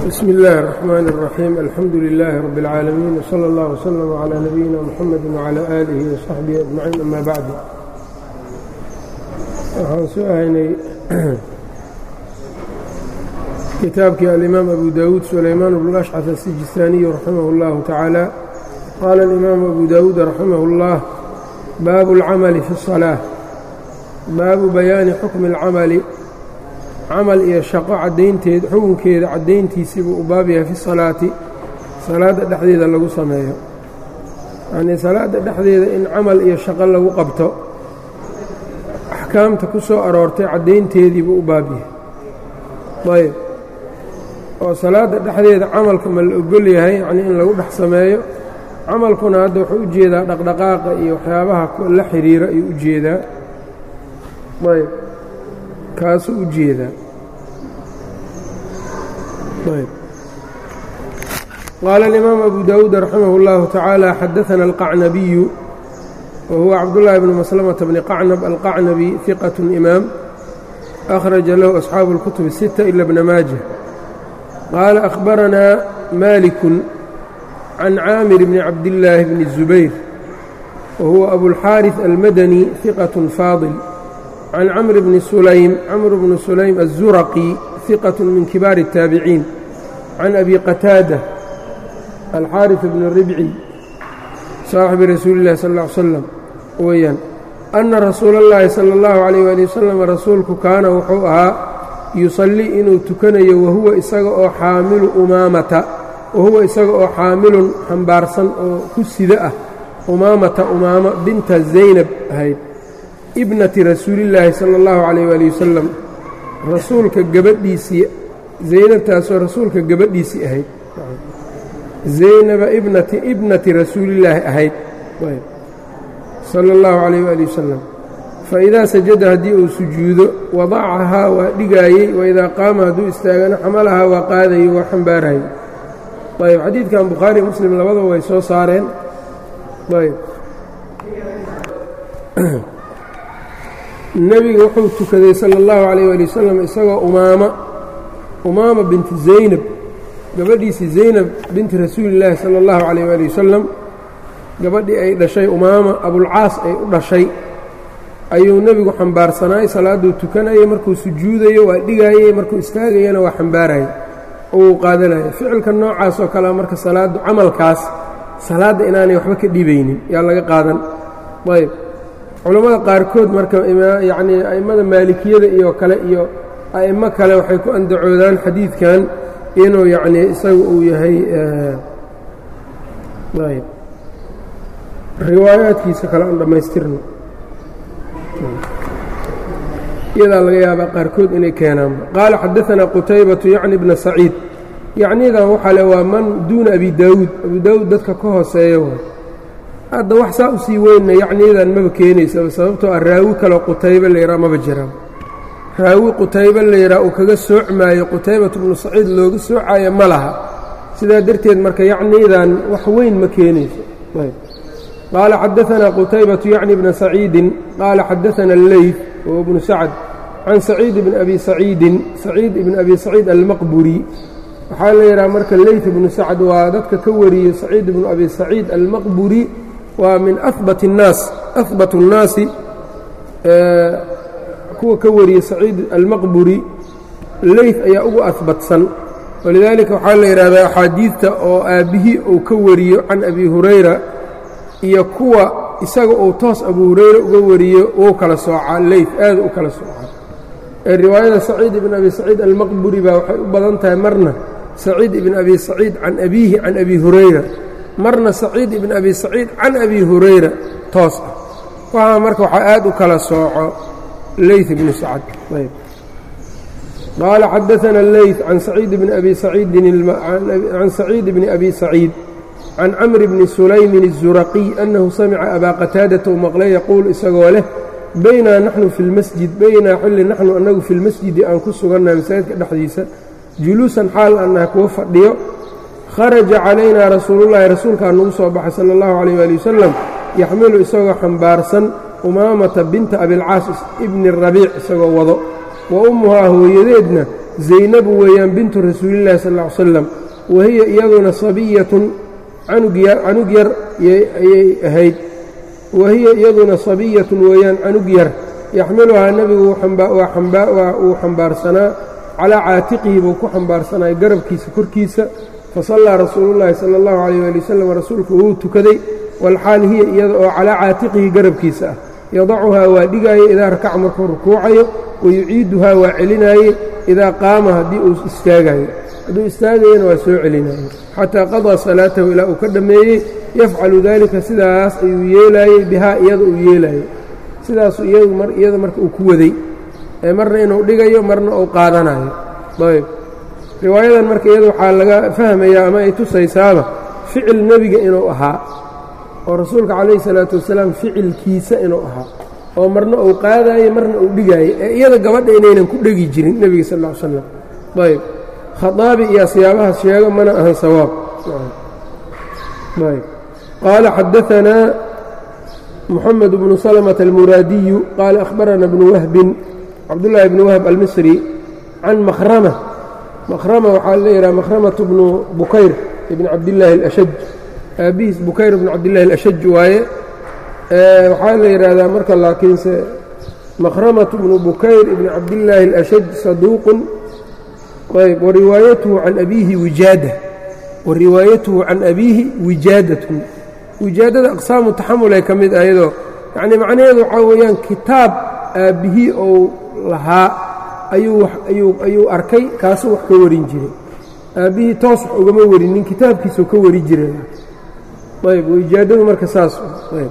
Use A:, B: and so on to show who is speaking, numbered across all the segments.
A: bsmi اllahi الرحmn الرaxيim alxamdu لilaahi rab اlcaalamiin wslى اllah wslm عlى nabiyina mxamedi wعlى aalihi وsaxbihi ajmaciin ama bacd waxaan soo haynay kitaabkii alimaam abu dawuud sulaymaan bn ashcaf asijistaaniyu raximah اllahu tacaala qaala اlimaamu abu dawuud raximah اllah baabu اlcamali fi الصalaaة baabu bayaani xukmi اlcamali camal iyo shaqo caddaynteed xukunkeeda caddayntiisiibuu u baab yahay fi salaati salaadda dhexdeeda lagu sameeyo yacnii salaadda dhexdeeda in camal iyo shaqo lagu qabto axkaamta ku soo aroortay caddaynteediibuu u baab yahay ayb oo salaadda dhexdeeda camalka ma la ogol yahay yacnii in lagu dhex sameeyo camalkuna hadda wuxuu u jeedaa dhaqdhaqaaqa iyo waxyaabaha la xiriiro ayuu u jeedaa ayb kaasuu u jeedaa qaala alimaam abu dawuud raximah اllahu tacaala xadaana alqacnabiyu wa huwa cabdullaahi bni maslamata bni qacnab alqacnabi hiqat imaam akhraja lahu asxaabu اlkutub الsita ila bna maaja qaala akhbaranaa malikun can caamir bni cabdillaahi bni الzubayr wa huwa abulxaariث almadani hiqat faadil can camr bni sulaym camr bni sulaym الzuraqi hiqat min kibaari الtaabiciin can abi qataada alxaariث bni ribci saaxibi rasuuli اllahi sal ا ly slam weeyaan anna rasuula اllahi salى اllahu عalayh ali wasalam rasuulku kaana wuxuu ahaa yusallii inuu tukanayo wahuwa isaga oo xaamilu umaamata wahuwa isaga oo xaamilun xambaarsan oo ku sida ah umaamata umaamo binta zaynab ahayd ibnati rasuulillaahi sala allahu calayh waali wasalam rasuulka gabadhiisii zaynabtaasoo rasuulka gabadhiisii ahayd zaynaba ibnati ibnati rasuulillaahi ahayd sala allahu calayh waali wasalam fa idaa sajada haddii uu sujuudo wadacahaa waa dhigaayey waidaa qaama hadduu istaagana xamalahaa waa qaadayey waa xambaarayey ayb xadiidkan bukhaari muslim labadaba way soo saareen ayb nebiga wuxuu tukaday sala allahu calayh ali wasalam isagoo umaama umaama binti zaynab gabadhiisii zaynab binti rasuulillaahi sala allahu calayh ali wasalam gabadhii ay dhashay umaama abulcaas ay u dhashay ayuu nebigu xambaarsanaay salaadduu tukanayay markuu sujuudayo waa dhigaayey markuu istaagayana waa xambaarayay oo uu qaadanaya ficilka noocaas oo kalea marka salaaddu camalkaas salaadda inaanay waxba ka dhibaynin yaa laga qaadan ayb culammada qaarkood marka yacnii a'immada maalikiyada iyo kale iyo a'immo kale waxay ku andacoodaan xadiidkan inuu yacnii isagu uu yahay ayb riwaayaadkiisa kale aan dhammaystirno iyadaa laga yaabaa qaarkood inay keenaanba qaala xadaanaa qutaybatu yacni bna saciid yacnidan waxaa le waa man duuna abi daawuud abu daawuud dadka ka hooseeya waay hadda wax saa u sii weynna yacniyadan maba keenaysaba sababtoo ah raawi kaloo qutaybe layidhaha maba jiraan raawi qutaybe layidhaha uu kaga soocmaayo qutaybatu bnu saciid looga soocaayo ma laha sidaa darteed marka yacniyadan wax weyn ma keenayso qaala xadaanaa qutaybatu yacni bna saciidin qaala xadaana alleyf wahuwa bnu sacd can saciid bni abi saciidin saciid ibni abi saciid almaqburi waxaa la yidhaha marka leyt ibnu sacd waa dadka ka wariyey saciid ibnu abi saciid almaqburi waa min ahbat الnaas ahbat الnaasi kuwa ka wariyey saciid almaqburi leyt ayaa ugu ahbatsan walidaalika waxaa la yidhahdaa axaadiidta oo aabbihii uu ka wariyo can abi hurayra iyo kuwa isaga uu toos abu hurayre uga wariyo wuu kala soocaa leyt aad u kala soocaa ee riwaayada saciid ibn abi saciid almaqburi baa waxay u badan tahay marna saciid ibn abi saciid can abiihi can abi hurayra marna saciid ibn abi saciid can abi hurayra toos ah waxaa marka waxaa aad u kala sooco leyt ibnu sacd ayb qaala xadaana leyt can saciid bni abi saciidincan saciid bni abi saciid can camr bni sulaymin الzuraqiy annahu samica abaa qataadata u maqlay yaquul isagoo leh baynaa naxnu fi lmasjid baynaa xilli naxnu annagu fi lmasjidi aan ku sugannaha masaajidka dhexdiisa juluusan xaal annaha kuwa fadhiyo kharaja calaynaa rasuulullaahi rasuulkaa nagu soo baxay sala allahu calayh waali wasalam yaxmilu isagoo xambaarsan umaamata binta abilcaas ibni rabiic isagoo wado wa ummuhaa hooyadeedna zaynabu weeyaan bintu rasuulillahi sal ll ly slam wa hiya iyaduna sabiyatun canug yar ayay ahayd wa hiya iyaduna sabiyatun weeyaan canug yar yaxmiluhaa nebigu uu xambaarsanaa calaa caatiqihi buu ku xambaarsanay garabkiisa korkiisa fasallaa rasuulullaahi sala allahu calayh waali wasalam rasuulku wuu tukaday walxaal hiya iyada oo calaa caatiqihi garabkiisa ah yadacuhaa waa dhigaaye idaa rakaca markuu rukuucayo wayuciiduhaa waa celinaaye idaa qaama haddii uu istaagayo hadduu istaagayana waa soo celinaye xataa qadaa salaatahu ilaa uu ka dhammeeyey yafcalu daalika sidaas ayuu yeelaayey bihaa iyada uu yeelaayo sidaasu iyada marka uu ku waday ee marna inuu dhigayo marna uu qaadanayo ayb riwaayadan marka iyada waxaa laga fahmayaa ama ay tusaysaaba ficil nebiga inuu ahaa oo rasuulka calayhi salaatu wasalaam ficilkiisa inuu ahaa oo marna uu qaadaayo marna uu dhigaayo ee iyada gabadha inaynan ku dhegi jirin nebiga sal ll ly slam ayb khaaabi iyo asiyaabahaas sheego mana ahan sawaab ayb qaala xadaanaa mxamed bnu slmة almuraadiyu qaala ahbarana bnu wahbin cabdullaahi bnu wahb almisri can mahrama mahrama waxaa la yidhaha mahramatu bnu bukayr ibn cabdillaahi اlashaj aabihiis bukayr bnu cabdillahi اlashaj waaye waxaa la yidhaahdaa marka laakiinse mahramatu bnu bukayr ibn cabdillaahi اlashaj saduuqun ayb wariwaayatuhu can abiihi wijaada wariwaayatuhu can abiihi wijaadatun wijaadada aqsaamu taxamulay ka mid ayadoo yacnii macnaheedu waxaa weeyaan kitaab aabbihii ou lahaa ayuu arkay kaasuu wax ka warin jiray aabbihii toos wax ugama warinin kitaabkiisuu ka wari jiray ayb wijaadadu marka saas ayb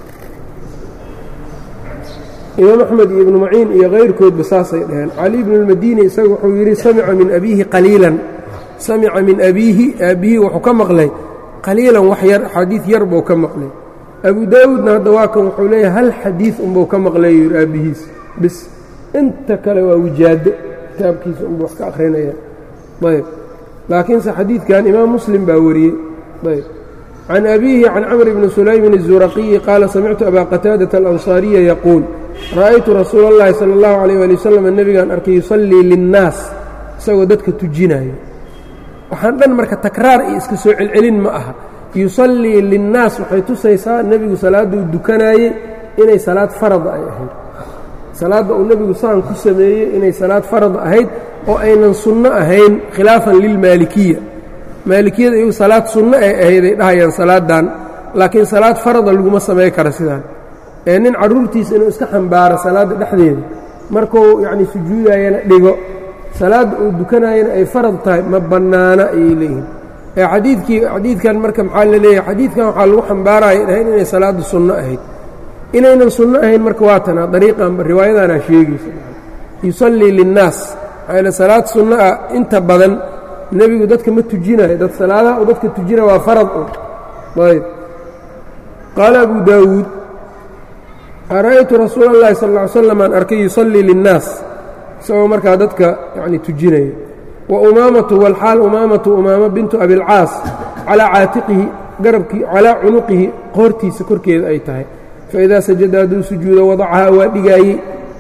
A: imaam axmed iyo ibnu maciin iyo kayrkoodba saasay dhaheen cali ibnu اlmadini isaga wuxuu yidhi samica min abiihi qaliilan samica min abiihi aabbihii wuxuu ka maqlay qaliilan wax yar xadiid yar buu ka maqlay abu daawuudna hadda waa kan wuxuu leeyahay hal xadiid unbuu ka maqlay yidhi aabbihiis bis inta kale waa wijaado kitaabkiisa unbuu wax ka akhrinaya ayb laakiinse xadiidkan imaam muslim baa wariyey ayb can abiihi can camr bni sulaymin الzuraqiyi qaala samictu abaa qataadata alansaariya yaquul ra'aytu rasuula اllahi salى اllahu عalيyh ali wasalam nebigaan arkay yusallii linnaas isagoo dadka tujinayo waxaan dhan marka takraar iyo iska soo celcelin ma aha yusallii linnaas waxay tusaysaa nebigu salaadduu dukanaayey inay salaad farada ay ahayd salaadda uu nebigu saan ku sameeyey inay salaad farad ahayd oo aynan sunno ahayn khilaafan lilmaalikiya maalikiyada iyagu salaad sunno ay ahayd ay dhahayaan salaaddan laakiin salaad farada laguma samay karo sidaan ee nin carruurtiisa inuu iska xambaaro salaadda dhexdeeda markuu yacnii sujuudayana dhigo salaadda uu dukanaayana ay farad tahay ma bannaana ayay leeyihiin ee xadiidkii xadiidkan marka maxaa la leeyahay xadiidkan waxaa lagu xambaaraya dhahayn inay salaaddu sunno ahayd inaynan sunno ahayn marka waa tanaa dariiqan riwaayadaanaa sheegaysa yusallii linnaas maxaa l salaad sunno ah inta badan nebigu dadka ma tujinayo dad salaadaha uu dadka tujina waa farad un ayb qaala abu daawuud ra'aytu rasuula اllahi sal ly slam aan arkay yusallii linnaas isagoo markaa dadka yani tujinaya wa umaamatu walxaal umaamatu umaamo bintu abilcaas calaa caatiqihi garabkii calaa cunuqihi qoortiisa korkeeda ay tahay faidaa sajada hadduu sujuudo wadacahaa waa dhigaayey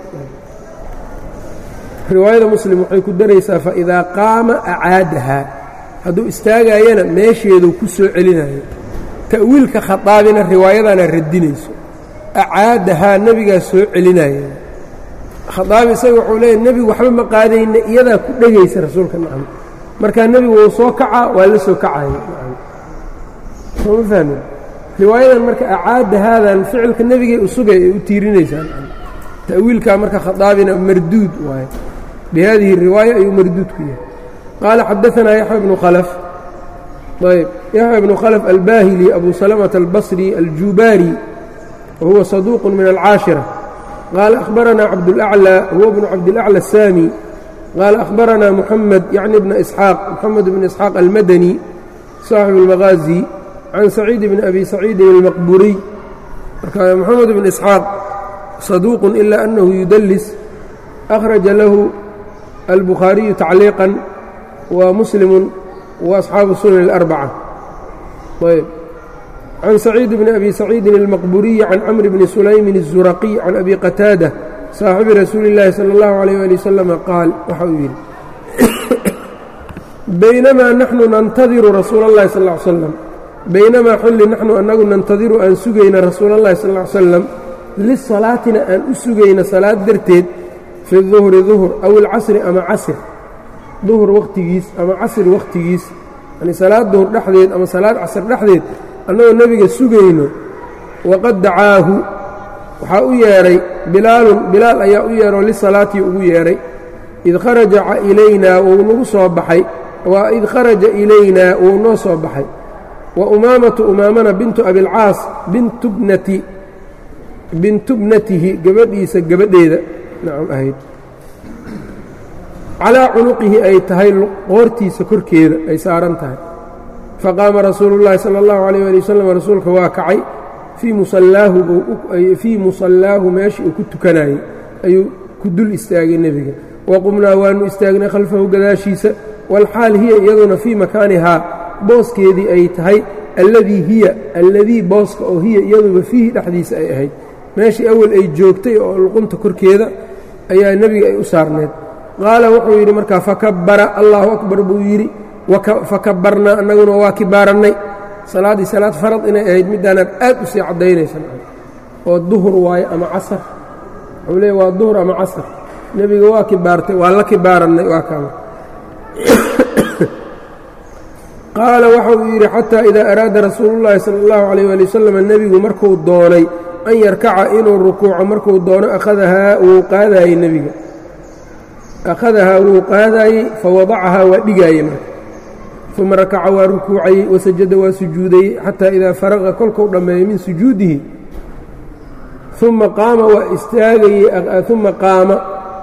A: riwaayada muslim waxay ku daraysaa faidaa qaama acaadahaa hadduu istaagaayana meesheeduu ku soo celinayo ta'wiilka khadaabina riwaayadaana radinayso acaadahaa nebigaa soo celinaya khadaabi isaga wuxuu leeyahy nebigu waxba ma qaadayna iyadaa ku dhegaysa rasuulka nacam markaa nebigu wuu soo kacaa waa la soo kacaya sooma fahmin riwaayadan marka acaada haadan ficilka nebigay u sugay ay u tiirinaysaa ta'wiilkaa marka khadaabina marduud waaye bihadihi riwaaya ayuu marduud ku yahay qaala xadaanaa yaxya bnu khalaf ayb yaxya bnu khalaf albaahili abu salamata albasri aljubaari wahuwa saduuq min alcaashira qaala akhbaranaa cabdulaclى huwa bnu cabdilaclى الsaami qaala akhbaranaa muxamed yacni bna isxaaq moxamed bn isxaaq almadani saaxibu اlmaqaazi can saciid bni abi saciidin اlmaqburiy marka moxamed bn isxaaq saduuq ila anahu yudlis akhraja lahu albukhaariyu tacliiqan wa muslimu wa asxaabu sunan اlarbaca ayb can saciid bni abi saciidin اlmaqburiyi can camr bni sulaymin الzuraqiy can abi qataada saaxibi rasuuli اllaahi salى اllahu عalيyh ali wasalama qaal waxa uu yidhi baynamaa naxnu nantadiru rasuula اllahi sal ا ly slam baynamaa xulli naxnu annagu nantadiru aan sugayna rasuula اllahi sal ly slam lisalaatina aan u sugayna salaad darteed fi duhri duhr aw ilcasri ama casr duhur wakhtigiis ama casr wakhtigiis yani salaad duhur dhexdeed ama salaad casr dhexdeed annagoo nebiga sugayno waqad dacaahu waxaa u yeedhay bilaalun bilaal ayaa u yeedhoo lisalaatihi ugu yeedhay id kharaja ilaynaa wuu nagu soo baxay waa id kharaja ilaynaa wuu noo soo baxay wa umaamatu umaamana bintu abilcaas bintubnati bintubnatihi gabadhiisa gabadheeda nacam ahayd calaa cunuqihi ay tahay qoortiisa korkeeda ay saaran tahay faqaama rasuulu llaahi sala allahu alayh ali wasalam rasuulka waa kacay fii musallaahu fii musallaahu meeshii uu ku tukanayey ayuu ku dul istaagay nebiga wa qumnaa waannu istaagnay khalfahu gadaashiisa walxaal hiya iyaduna fii makaanihaa booskeedii ay tahay alladii hiya alladii booska oo hiya iyaduba fiihi dhexdiisa ay ahayd meeshii awal ay joogtay oo luqunta korkeeda ayaa nebiga ay u saarneed qaala wuxuu yidhi markaa fakabbara allaahu akbar buu yidhi fakabbarnaa annaguna waa kibaarannay salaaddii salaad farad inay ahayd middaanaad aad u sii caddaynaysan oo duhur waayo ama casar wuxuu leey waa duhur ama casar nebiga waa kibaartay waa la kibaarannay waa kaama qaala waxa uu yidhi xataa idaa araada rasuulullaahi sala allahu calayh waali wasalam nebigu markuu doonay an yarkaca inuu rukuuco markuu doono akhadahaa wuu qaadaayey nebiga akhadahaa wuu qaadaayey fawadacahaa waa dhigaayey marka uma rakaca waa rukuucayey wasajada waa sujuudayey xataa idaa faraqa kolkuu dhammeeyey min sujuudihi uma qaama waa istaagayey uma qaama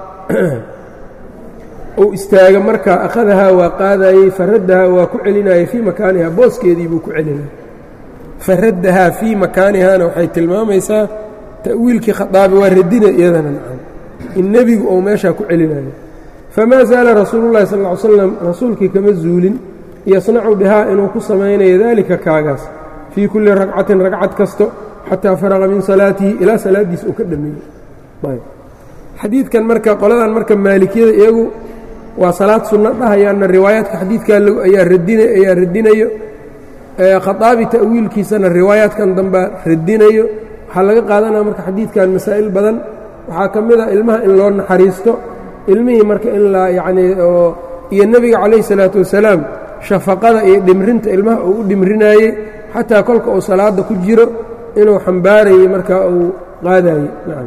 A: uu istaaga markaa akhadahaa waa qaadaayey faraddahaa waa ku celinayey fii makaanihaa booskeedii buu ku celinayay faraddahaa fii makaanihaana waxay tilmaamaysaa ta'wiilkii khaaabi waa radina iyadana nacam in nebigu uu meeshaa ku celinayo famaa zaala rasuulullahi sal ly slam rasuulkii kama zuulin yasnacu bihaa inuu ku samaynayo daalika kaagaas fii kulli ragcatin ragcad kasto xataa faraqa min salaatihi ilaa salaaddiis uu ka dhammeeyey xadiidkan marka qoladan marka maalikiyada iyagu waa salaad sunno dhahayaanna riwaayaadka xadiidkaa ayaa radina ayaa radinayo khaaabi ta'wiilkiisana riwaayaadkan dambaa radinayo waxaa laga qaadanaya marka xadiidkan masaa'il badan waxaa ka mid a ilmaha in loo naxariisto ilmihii marka in la yacnii oo iyo nebiga calayhi salaatu wasalaam shafaqada iyo dhimrinta ilmaha uu u dhimrinaayey xataa kolka uu salaadda ku jiro inuu xambaarayey markaa uu qaadayey nacam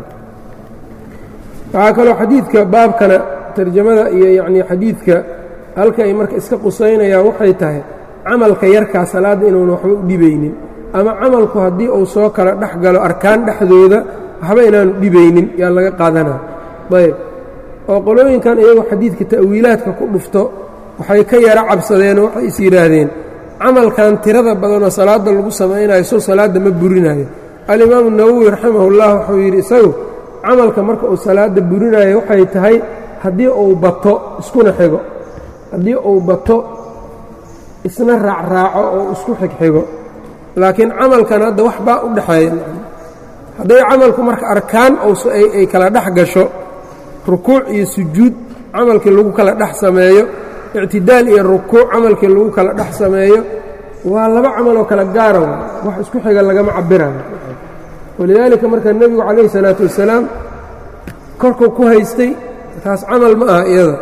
A: waxaa kaloo xadiidka baabkana tarjamada iyo yacnii xadiidka halka ay marka iska qusaynayaan waxay tahay camalka yarkaa salaadda inuuna waxba u dhibaynin ama camalku haddii uu soo kala dhex galo arkaan dhexdooda waxba inaanu dhibaynin yaa laga qaadanaa ayb oo qolooyinkan iyagoo xadiidka ta'wiilaadka ku dhufto waxay ka yaro cabsadeenoo waxay is yidhaahdeen camalkan tirada badanoo salaadda lagu samaynayo soo salaadda ma burinayo alimaamu nawowi raximahullah wuxuu yidhi isagu camalka marka uu salaadda burinayo waxay tahay haddii uu bato iskuna xigo haddii uu bato isna raacraaco oo isku xigxigo laakiin camalkan hadda wax baa u dhexeeya hadday camalku marka arkaan ay kala dhex gasho rukuuc iyo sujuud camalkii lagu kala dhex sameeyo ictidaal iyo rukuuc camalkii lagu kala dhex sameeyo waa laba camaloo kala gaara wax isku xiga lagama cabirayo walidaalika marka nebigu calayhi salaatu wasalaam korkuu ku haystay taas camal ma aha iyada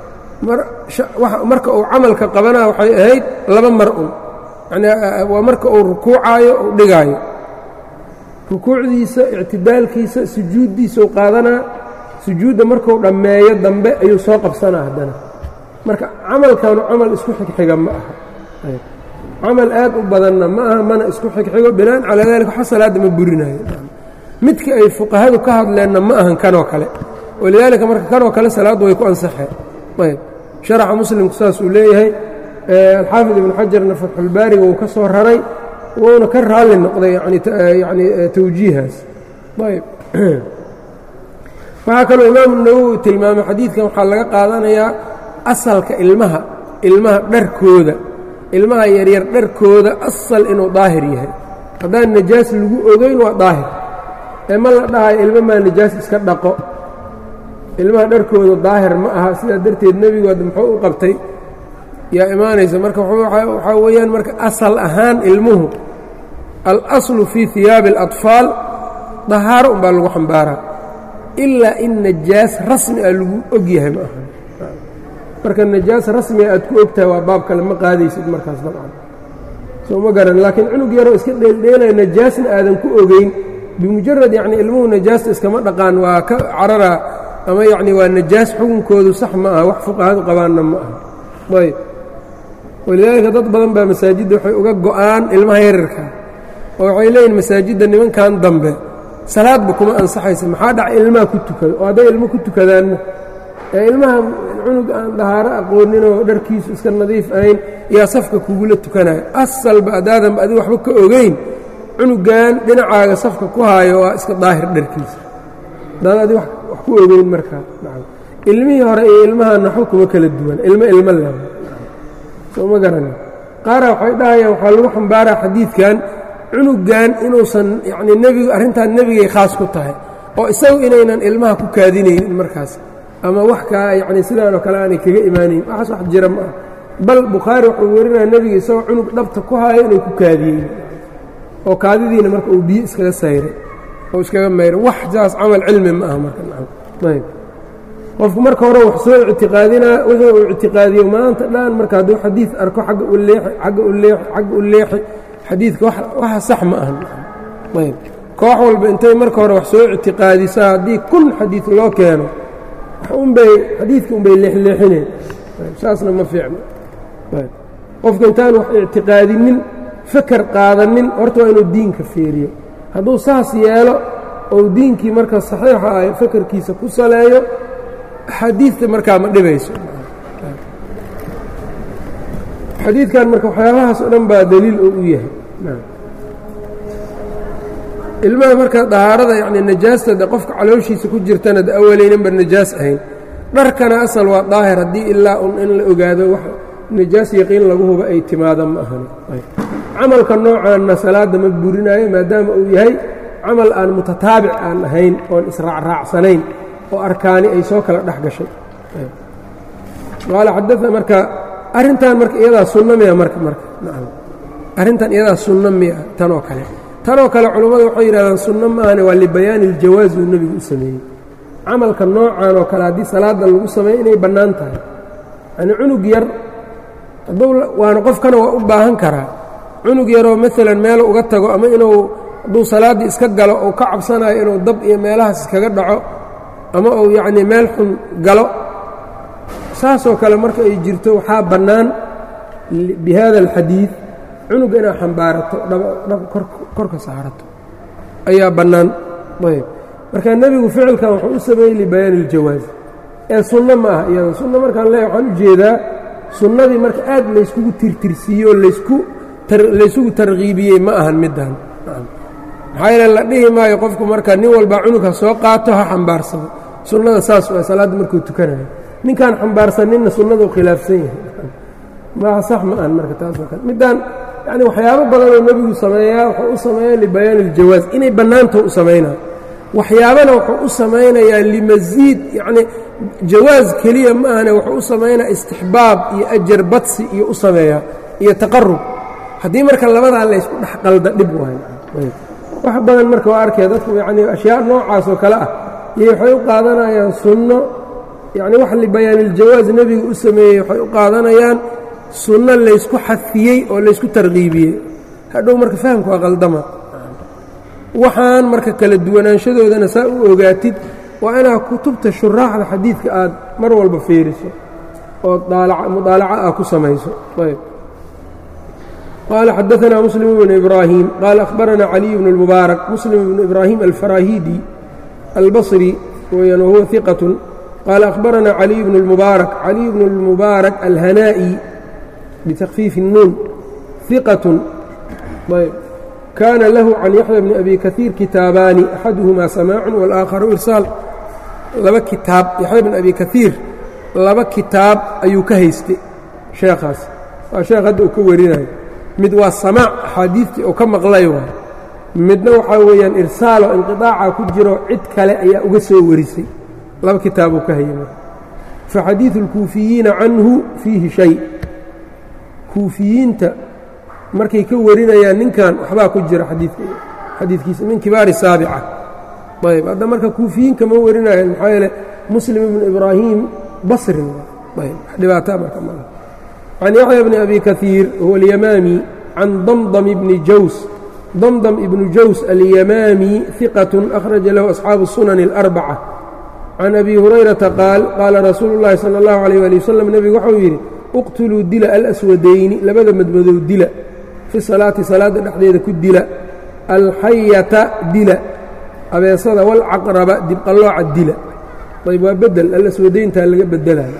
A: marka uu camalka qabanaa waxay ahayd laba mar un yanii waa marka uu rukuucaayo uu dhigaayo rukuucdiisa ictidaalkiisa sujuuddiisau qaadanaa sujuudda marku dhammeeyo dambe ayuu soo qabsanaa haddana marka camalkanu camal isku xigxiga ma aha camal aad u badanna ma aha mana isku xigxigo binaan calaa daalika waxa salaadda ma burinayo midka ay fuqahadu ka hadleenna ma ahan kanoo kale walidaalika marka kanoo kale salaaddu way ku ansaxeen ayb sharaxa muslimku saas uu leeyahay alxaafid ibnu xajarna fatxulbaariga uu ka soo raray wuuna ka raalli noqday yani tawjiihaas ayb waxaa kaloo imaamu nawowi tilmaamay xadiidkan waxaa laga qaadanayaa asalka ilmaha ilmaha dharkooda ilmaha yaryar dharkooda asal inuu daahir yahay haddaan najaas lagu ogeyn waa daahir ee ma la dhahayo ilmo maa najaas iska dhaqo ilmaha dharkooda daahir ma aha sidaa darteed nebigu ad muxuu u qabtay yaa imaanaysa marka waxaa weeyaan marka asal ahaan ilmuhu alaslu fii hiyaabi اlaطfaal dahaaro un baa lagu xambaaraa ilaa in najaas rasmi ah lagu og yahay ma aha marka najaas rasmiga aad ku ogtahay waa baab kale ma qaadaysid markaas dabcan soo ma garan laakiin cunug yaroo iska dheeldheelaya najaasna aadan ku ogeyn bimujarad yacni ilmuhu najaasta iskama dhaqaan waa ka cararaa ama yacni waa najaas xukunkoodu sax ma aha wax fuqahadu qabaanna ma aha ayb walidaalika dad badan baa masaajidda waxay uga go'aan ilmaha yararka oo waxay leeyihin masaajidda nimankan dambe salaadba kuma ansaxaysa maxaa dhaca ilmaha ku tukada oo hadday ilmo ku tukadaanna ee ilmaha cunug aan dahaaro aqooninoo dharkiisu iska nadiif ahayn yaa safka kugula tukanayo asalba addaadanba adigu waxba ka ogeyn cunugan dhinacaaga safka ku haayo waa iska daahir dharkiisa haddaad adi wax ku ogeyn markaa ilmihii hore iyo ilmaha naxo kuma kala duwan ilmo ilmo leh soo ma garani qaara waxay dhahayaan waxaa lagu xambaaraa xadiidkan cunugan inuusan yacnii nebigu arrintan nebigay khaas ku tahay oo isagu inaynan ilmaha ku kaadinaynin markaas ama wax kaa yacni sidaanoo kale aanay kaga imaanayn waxaas wax jira ma ah bal bukhaari wuxuu werinaya nebiga isagoo cunug dhabta ku haayo inay ku kaadiyeyn oo kaadidiina marka uu biyo iskaga sayray oo iskaga mayray wax saas camal cilmi ma aha marka ayb qofku marka hore wax soo ictiqaadinaa wixii uu ictiqaadiyo maanta dhan marka hadduu xadiid arko agga u leexi agga u leexi agga u leexi xadiidka waxa sax ma ahan ayb koox walba intay marka hore wax soo ictiqaadisaa haddii kun xadiid loo keeno unbay xadiidka unbay leexleexineen saasna ma fiicno qofka intaan wax ictiqaadinin fakar qaadanin horta waa inuu diinka fiiriyo hadduu saas yeelo ou diinkii marka saxiixa ah fakarkiisa ku saleeyo xadiidta markaa ma dhibayso xadiidkan marka waxyaabahaas o dhan baa daliil oo u yahay ilmaha marka dahaarada yacni najaasta de qofka calooshiisa ku jirtana de awaleynanba najaas ahayn dharkana asal waa daahir haddii ilaa un in la ogaado wax najaas yaqiin lagu huba ay timaada ma ahan camalka noocaanna salaadda ma burinaayo maadaama uu yahay camal aan mutataabic aan ahayn oon israacraacsanayn oo arkaani ay soo kala dhex gashay qaala xadaa marka arrintan marka iyadaa sunno miya marka marka nacam arrintan iyadaa sunno miya tanoo kale tanoo kale culammadu waxay yidhahdaan sunno ma ahane waa libayaani iljawaasi uu nebigu u sameeyey camalka noocan oo kale haddii salaadda lagu sameeyo inay bannaan tahay yacnii cunug yar hadduu waana qofkana waa u baahan karaa cunug yaroo maalan meel uga tago ama inuu hadduu salaaddii iska galo uu ka cabsanayo inuu dab iyo meelahaas iskaga dhaco ama uu yacnii meel xun galo saasoo kale marka ay jirto waxaa bannaan bi hada alxadiid cunuga inaad xambaarato dhab korka saarato ayaa bannaan ayb marka nebigu ficilkan wuxuu u sameeyey libayaani iljawaaz ee sunno ma aha iyada sunno markaan leeya waxaan u jeedaa sunnadii marka aad layskugu tirtirsiiyo laysku laysugu tarkiibiyey ma ahan middan maxaa yeele la dhihi maayo qofku marka nin walba cunug ha soo qaato ha xambaarsado sunnada saas waa salaadda markuu tukanayo ninkaan xambaarsaninna sunnadu khilaafsan yahay ma sax ma ahan marka taasoo kale middaan yacni waxyaabo badanoo nebigu sameeyaa wuxuu u sameeyaa libayaani iljawaaz inay bannaantao u samaynaa waxyaabana wuxuu u samaynayaa limasiid yacnii jawaaz keliya ma ahane wuxuu u samaynaya istixbaab iyo ajar badsi iyo u sameeyaa iyo taqarub haddii marka labadaa laysku dhex qalda dhib waayo wax badan marka waa arkaya dadku yacnii ashyaa noocaas oo kale ah iyo waxay u qaadanayaan sunno yacni wax libayaaniljawaaz nebigu u sameeyey waxay u qaadanayaan sunno laysku xafiyey oo laysku tarkiibiyey hadhow marka fahamka waa qaldama waxaan marka kala duwanaanshadoodana saa u ogaatid waa inaad kutubta shuraaxda xadiidka aad mar walba fiiriso oo mudaalaca ah ku samayso ayb qaala xadaanaa muslim bnu ibraahim qaala akhbaranaa caliy bnu اlmubaarak muslim bnu ibraahim alfarahidi albصri weyaan wahuwa iqatun qaala akhbaranaa caliy bnu اlmubaarak caliy bnu اlmubaarak alhanaa'i bitakfiifi الnuun iqatun ayb kaana lahu can yaxya bni abi kaiir kitaabaani axaduhumaa samaacu wاlaakharu irsaal laba kitaab yaxya bn abi kaiir laba kitaab ayuu ka haystay sheekhaas waa sheekh hadda uu ka warinayo mid waa samaac axaadiidtii uu ka maqlay waay midna waxaa weeyaan irsaalo inqiطaaca ku jiro cid kale ayaa uga soo warisay laba kitaabuu ka hayay faxadiiثu اlkuufiyiina canhu fiihi shay kuufiyiinta markay ka warinayaan ninkan waxbaa ku jira xadiidka xadiidkiisa min kibaari saabica ayb hadda marka kuufiyiin kama warinayaan maxaa yeele muslim ibnu ibraahim basrin ayb wax dhibaataa marka maaha can yaxya bni abi kaiir huwa alyamaami can damdam ibni jaws damdam ibnu jaws alyamaami hiqat akhraja lahu asxaabu sunani اlarbaca can abi hurayrata qaal qaala rasuulu اllahi salى اllahu alيyh ali wasalam nebigu waxau yidhi uqtuluu dila alaswadayni labada madmadow dila fi salaati salaadda dhexdeeda ku dila alxayata dila abeesada walcaqraba dibqallooca dila ayb waa bedel alaswadayntaa laga bedelaya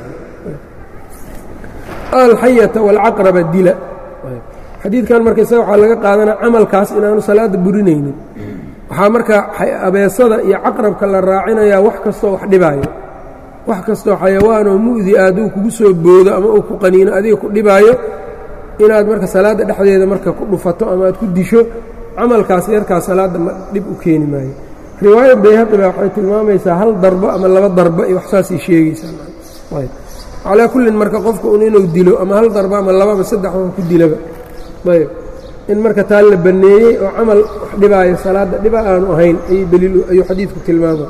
A: alxayata walcaqraba dila xadiidkan marka isaga waxaa laga qaadanaa camalkaas inaanu salaadda burinaynin waxaa marka abeesada iyo caqrabka la raacinayaa wax kastoo wax dhibaayo wax kastoo xayawaanoo mu'di aaduu kugu soo boodo ama uu ku qaniino adiga ku dhibaayo inaad marka salaadda dhexdeeda marka ku dhufato ama aad ku disho camalkaas yarkaas salaadda ma dhib u keeni maayo riwaaya bayhaqi baa waxay tilmaamaysaa hal darbo ama laba darbo iyo wax saasay sheegaysaa calaa kullin marka qofka un inuu dilo ama hal darbo ama laba ama saddex wax ku dilaba ayb in marka taa la banneeyey oo camal wax dhibaayo salaadda dhiba aanu ahayn ayuu daliil ayuu xadiidku tilmaama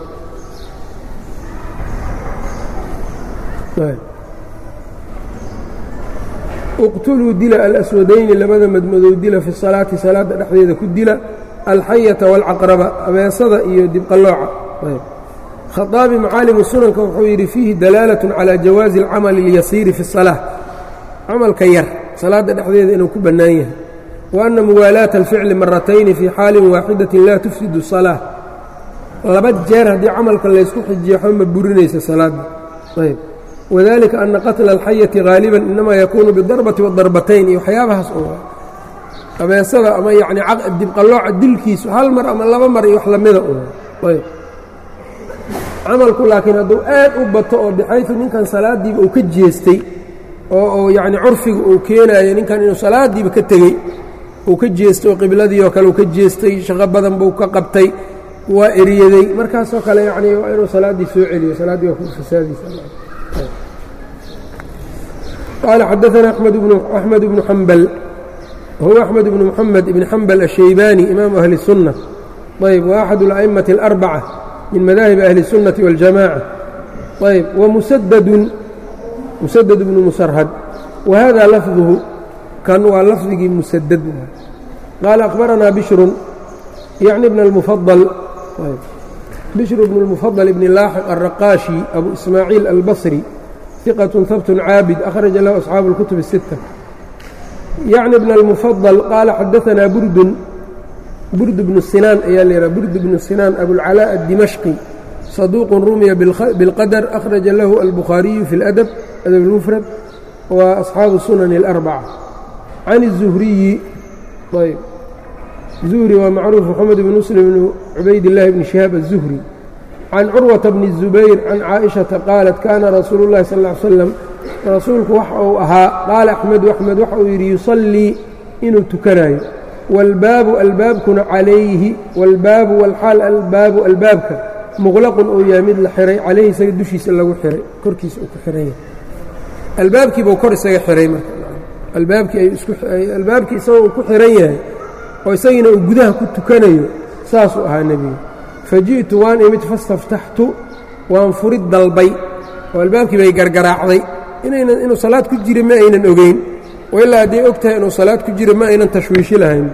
A: uqtuluu dila alaswadayni labada madmadow dila fi salaati salaadda dhexdeeda ku dila alxayata waalcaqraba abeesada iyo dibqallooca khaaabi macaalimu sunanka wuxuu yidhi fiihi dalaalatun calaa jawaazi alcamali اlyasiiri fi اsalaa camalka yar salaadda dhexdeeda inuu ku bannaan yahay wa anna muwaalaata alficli maratayni fii xaalin waaxidatin laa tufsidu salaa laba jeer haddii camalka laysku xijiyo xo ma burinaysa salaadda ayb wadalika ana qatla alxayati haaliban inamaa yakuunu bidarbati wadarbatayn iyo waxyaabahaas oo abeesada ama yacni dibqallooca dilkiisu hal mar ama laba mar iyo wax lamida un ayb camalku laakiin hadduu aad u bato oo bixaytu ninkan salaaddiiba uu ka jeestay oo uu yacni curfiga uu keenaayo ninkan inuu salaaddiiba ka tegey uu ka jeestay oo qibladii oo kale uu ka jeestay shaqo badan buu ka qabtay waa eryaday markaasoo kale yacni waa inuu salaaddii soo celiyo salaaddii waa ku fasaadiisa qaala xadaثana axmed bnu xambal huwa axmed bnu muxamed ibn xambal الshaybaani imaamu ahli الsunة ayb wa axad اlأئmaةi الأrbaca min madahib ahli الsunaةi wاljamاعة ayb wamusadadun musadad bnu musarhad wa hada lafduhu kan waa lafdigii musadad qaala akhbaranaa bishrun yacni bn اlmufadل bishr bn اlmufadل ibn laaxiq الraqaashi abu ismaaciil albصri ثiqة habt caabid akhraja lahu asxaabu اlkutub الsiتة yacni bn اlmufadل qaala xadaثanaa burdun burd bnu sinaan ayaa la yidhaha burd bnu sinaan abulcalاء الdimashqi saduuqun rumiya biاlqadr akhraja lahu albukhaariyu fi اladab adab اlmufrad wa asxaabu sunani اlأrbaca can الzuhriyi ayb zuhri waa macruuf moxamed bn muslim bn cubaydillaahi bni shihaab الzuhri can curwata bni الzubayr can caaئiشhaةa qaalat kana rasuulu اllahi sal ا ly slam rasuulku waxa uu ahaa qaala axmedu axmed waxa uu yidhi yusallii inuu tukanayo wاlbaabu albaabkuna calayhi wاlbaabu wاlxaal albaabu albaabka muqlaqun uu yahay mid la xiray calayhi isaga dushiisa lagu xiray korkiisa uu ku xiran yahay albaabkii buu kor isaga xiray marka albaabkii albaabkii isagoo uu ku xiran yahay oo isagiina uu gudaha ku tukanayo saasuu ahaa nebiga faji'tu waan imid fastaftaxtu waan furid dalbay oo albaabkii bay gargaraacday inaynan inuu salaad ku jira ma aynan ogeyn oo ilaa hadday og tahay inuu salaad ku jira ma aynan tashwiishi lahayn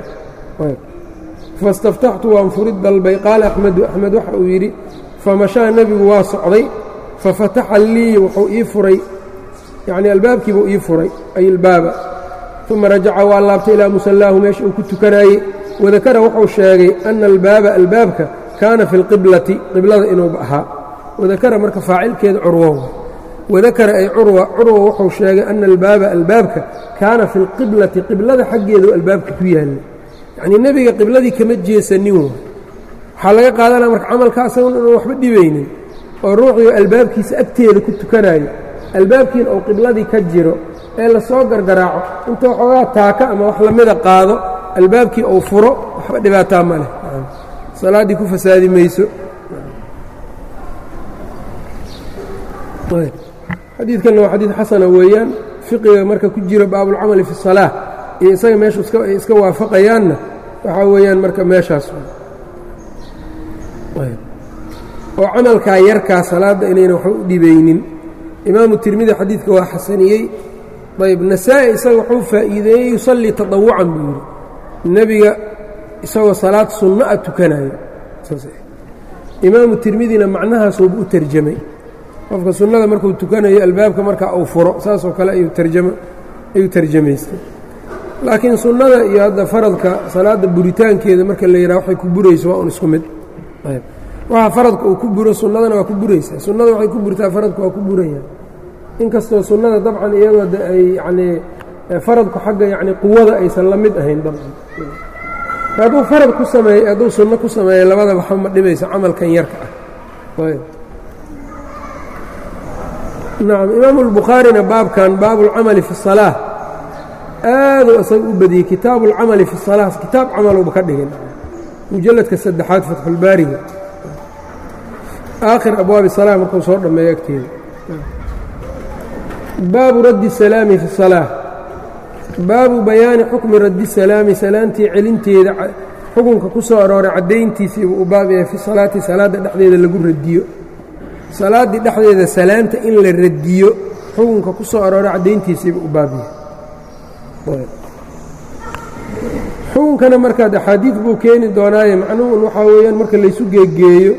A: fastaftaxtu waan furid dalbay qaala axmedu axmed waxa uu yidhi famashaa nebigu waa socday fafataxa lii wuxuu ii furay yacnii albaabkiibuu ii furay ay ilbaaba uma rajaca waa laabtay ilaa musallaahu meesha uu ku tukanaayey wadakara wuxuu sheegay ana albaaba albaabka kaana fi lqiblati qiblada inuu ahaa wadakara marka faacilkeeda curwo wadakara ay curwa curwa wuxuu sheegay ana albaaba albaabka kaana fi lqiblati qiblada xaggeedu albaabka ku yaallay yacnii nebiga qibladii kama jeesanin wa waxaa laga qaadanaya marka camalka asagun inuu waxba dhibaynin oo ruuxiyo albaabkiisa agteeda ku tukanayo albaabkiina uu qibladii ka jiro ee lasoo gargaraaco intuu xoogaa taaka ama wax lamida qaado albaabkii uu furo waxba dhibaataa ma leh salaaddii ku fasaadi mayso xadiidkanna waa xadiid xasana weeyaan fiqiga marka ku jira baabulcamali fi الsalaaة iyo isaga meeshu ay iska waafaqayaanna waxaa weeyaan marka meeshaas oo camalkaa yarkaa salaadda inayna waxba u dhibaynin imaamu tirmidi xadiidka waa xasaniyey ayb nasaa-i isaga wuxuu faa'iideeyey yusallii taطawucan buu yidhi nebiga isagoo salaad sunno a tukanayo imaamu tirmidina macnahaasuuba u terjamay qofka sunnada markuu tukanayo albaabka markaa uu furo saasoo kale ayuu terjamaystay laakiin sunnada iyo hadda faradka salaadda buritaankeeda marka la yidhaha waxay ku burayso waa un isku mid waxa faradka uu ku buro sunnadana waa ku buraysaa sunnada waxay ku burtaa faradku waa ku burayaan inkastoo sunnada dabcan iyadoo de ay yacnii faradku xagga yacni quwada aysan la mid ahayn dabcan hadduu farad ku sameey hadduu sunno ku sameeya labada waxa ma dhibayso camalkan yarka ah nacam imaamu albukhaarina baabkan baabu اlcamali fi الsalaaة aaduu isaga u badiyey kitaabu اlcamali fi الsalaaة kitaab camaluba ka dhigin mujalladka saddexaad fatxulbaariga aakhir abwaabi salaa markuu soo dhammeeyo agteeda baabu raddi salaami fi الsalaaة baabu bayaani xukmi raddi salaami salaantii celinteeda xukunka ku soo arooray caddayntiisiibu u baab yahay fi salaati salaadda dhexdeeda lagu radiyo salaaddii dhexdeeda salaanta in la radiyo xukunka ku soo arooray caddayntiisiibu u baab yahay xukunkana markaad axaadiid buu keeni doonaaye macnuhun waxaa weeyaan marka laysu geegeeyo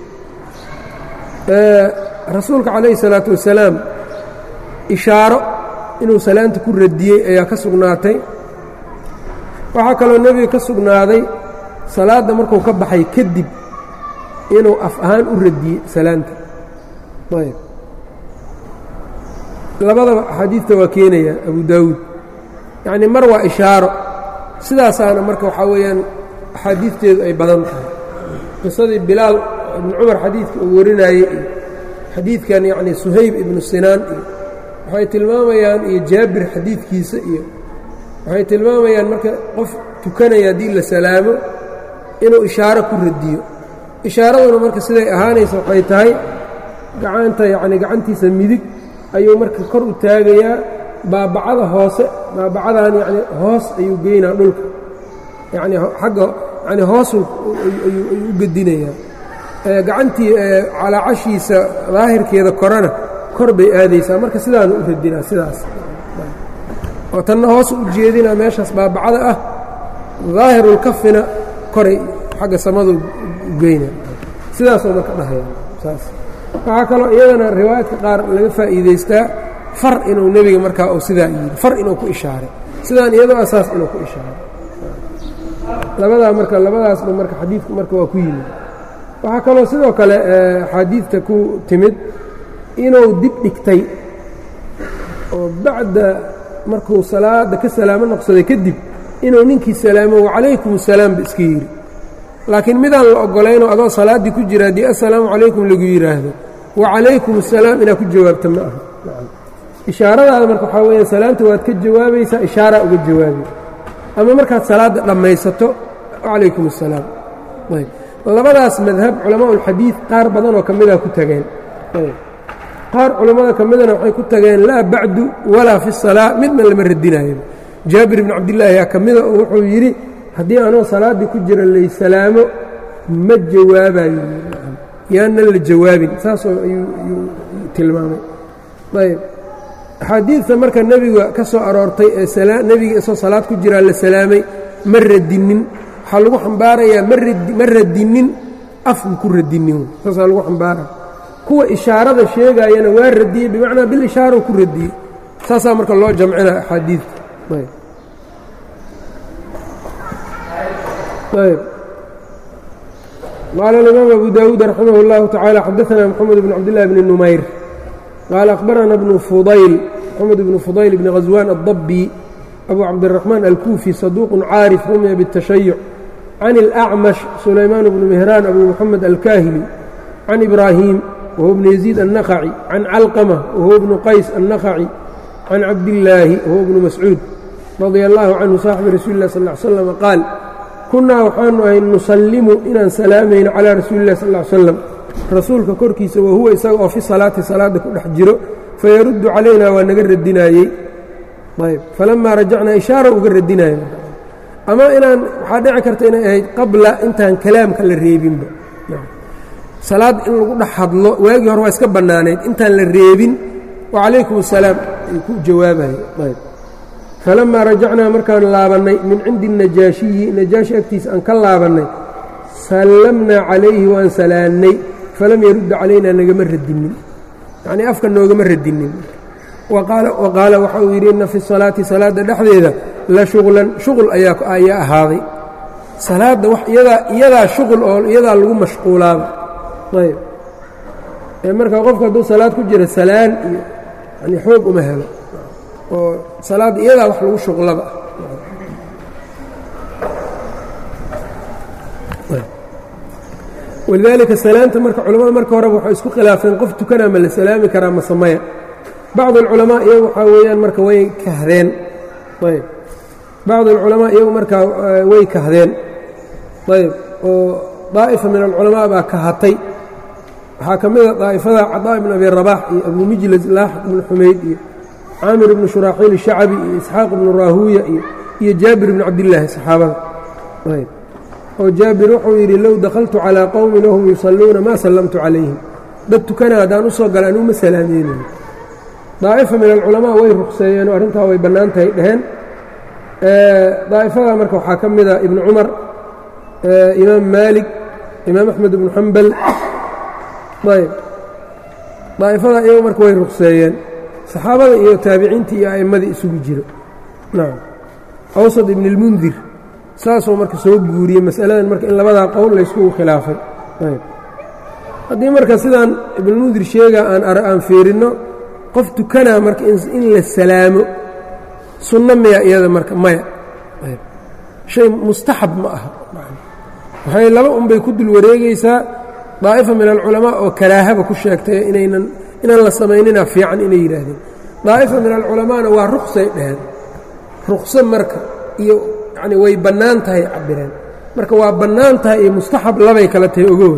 A: rasuulka calayhi salaatu wasalaam ishaaro inuu salaanta ku radiyey ayaa ka sugnaatay waxaa kaloo nebiga ka sugnaaday salaadda markuu ka baxay kadib inuu af ahaan u radiyey salaanta ayb labadaba axaadiidta waa keenaya abu daawuud yacnii mar waa ishaaro sidaasaana marka waxaa weeyaan axaadiidteedu ay badan tahay qisadii bilaal ibnu cumar xadiidka uu warinayey iyo xadiidkan yacnii suhayb ibnu sinaan iyo waxay tilmaamayaan iyo jaabir xadiidkiisa iyo waxay tilmaamayaan marka qof tukanaya haddii la salaamo inuu ishaaro ku radiyo ishaaraduna marka siday ahaanaysa waxay tahay gacanta yacni gacantiisa midig ayuu marka kor u taagayaa baabacada hoose baabacadan yacni hoos ayuu geynaa dhulka yacni xagga yacni hoosu ayuu u gedinayaa gacantii calaacashiisa daahirkeeda korana kor bay aadaysaa marka sidaanu u radinaa sidaas oo tanna hoos u jeedinaa meeshaas baabacada ah daahirulkafina koray xagga samadu geyna sidaasoo marka dhahaya saas waxaa kaloo iyadana riwaayaadka qaar laga faa'iidaystaa far inuu nebiga markaa uu sidaa yidhi far inuu ku ishaaray sidaan iyadoo asaas inuu ku ishaaray labadaa marka labadaasba marka xadiidku marka waa ku yimid waxaa kaloo sidoo kale axaadiidta ku timid inuu dib dhigtay oo bacda markuu salaadda ka salaamo noqsaday kadib inuu ninkii salaamo wacalaykum asalaam ba iska yidhi laakiin midaan la oggolaynoo adoo salaaddii ku jira haddii assalaamu calaykum lagu yidhaahdo wacalaykum asalaam inaad ku jawaabta ma aha ishaaradaada marka waxaa weeyaan salaamta waad ka jawaabaysaa ishaaraa uga jawaabi ama markaad salaadda dhammaysato wacalaykum assalaam ayb labadaas madhab culamaa'ulxadiid qaar badanoo ka mida ku tageen qaar culammada ka midana waxay ku tageen laa bacdu walaa fi salaa midna lama radinayo jaabir ibnu cabdillaahi yaa ka mida oo wuxuu yidhi haddii anoo salaaddii ku jira laysalaamo ma jawaabayo yaanan la jawaabin saasoo ayuu tilmaamay ayb axaadiidta marka nebiga ka soo aroortay ee nebiga isoo salaad ku jiraa la salaamay ma radinin waxaa lagu xambaarayaa ma radinin af ma ku radinin saasaa lagu xambaaraya kuwa ishaarada sheegaayana waa radiyey bimacnaa bilishaara ku radiyey saasaa marka loo jamcina axaadiidta ayb qaala alimaam abu daawuud raximah اllahu tacaala xadaثna mxamed bn cabdillahi bni numayr qaala akhbarana bnu fudayl mxamed bnu fudayl bnighaswaan addabi abu cabdiraxmaan alkuufi saduuqun caarif rumiya bالtashayuc can اlأcmash sulaymaan bnu mihraan abu muxamed alkaahili can ibraahim whuwa bnu yaziid annakhaci can calqama wahuwa bnu qays annakhaci can cabdillaahi wahuwa bnu mascuud radia allahu canhu saaxibi rasuuli lah sal l slam qaal kunnaa waxaanu ahay nusallimu inaan salaamayno calaa rasuuli lah sal l slam rasuulka korkiisa wahuwa isaga oo fi salaati salaadda ku dhex jiro fayaruddu calaynaa waa naga radinaayey ayb falamaa rajacnaa ishaara uga radinaya ama inaan waxaa dhici karta inay ahayd qabla intaan kalaamka la reebinba salaad in lagu dhex hadlo waagii hore waa iska bannaanayd intaan la reebin wacalaykum asalaam ay ku jawaabaye ayb falamaa rajacnaa markaan laabannay min cindi najaashiyi najaashi agtiisa aan ka laabannay sallamnaa calayhi waan salaannay falam yarudda calaynaa nagama radinin yacnii afka noogama radinin wa qaala waxa uu yidhi inna fi salaati salaadda dhexdeeda la shuqlan shuqul ayaa ahaaday salaadda iyadaa shuqul oo iyadaa lagu mashquulaaba ayb ee marka qofka hadduu salaad ku jira salaan iyo yani xoog uma helo oo salaadda iyadaa wax lagu shuqlaba walidaalika salaanta marka culamada marka horeba waxay isku khilaafeen qof tukanaa ma la salaami karaa ma samaya bacd alculamaa iyagu waxaa weeyaan marka way kahdeen ayb bacd alculamaa iyagu markaa way kahdeen ayb oo daa'ifa min alculamaa baa kahatay waxaa ka mida daa'ifada cadaa ibn abi rabax iyo abu mijlas laaxiq ibnu xumayd iyo caamir ibnu shuraaxiil shacabi iyo isxaaq ibnu raahuuya iyo jaabir ibnu cabdillaahi saxaabada ayb oo jaabir wuxuu yidhi low dakhaltu calىa qowmin wahum yusalluuna maa sallamtu calayhim dad tukana haddaan u soo gala anuu ma salaameynayo daa'ifa min alculamaa way ruqseeyeen oo arrintaa way bannaan tahay dheheen daa'ifada marka waxaa ka mida ibnu cumar imaam maalik imaam axmed ibnu xambal ayb daa'ifada iyagu marka way ruqseeyeen saxaabada iyo taabiciintii iyo a'immadii isugu jiro nacam awsad ibn اlmundir saasuu marka soo guuriyey masaladan marka in labadaa qowl layskugu khilaafay haddii marka sidaan ibnulmundir sheega aan aan fiirinno qof tukanaa marka in la salaamo sunno miya iyada marka maya shay mustaxab ma aha waxay laba unbay ku dul wareegaysaa daa'ifa min alculamaa oo karaahaba ku sheegtay inaynan inaan la samaynina fiican inay yidhaahdeen daa'ifa min alculamaana waa ruqsay dheheen ruqso marka iyo yani way bannaan tahay cabireen marka waa bannaan tahay iyo mustaxab labay kala tahay ogood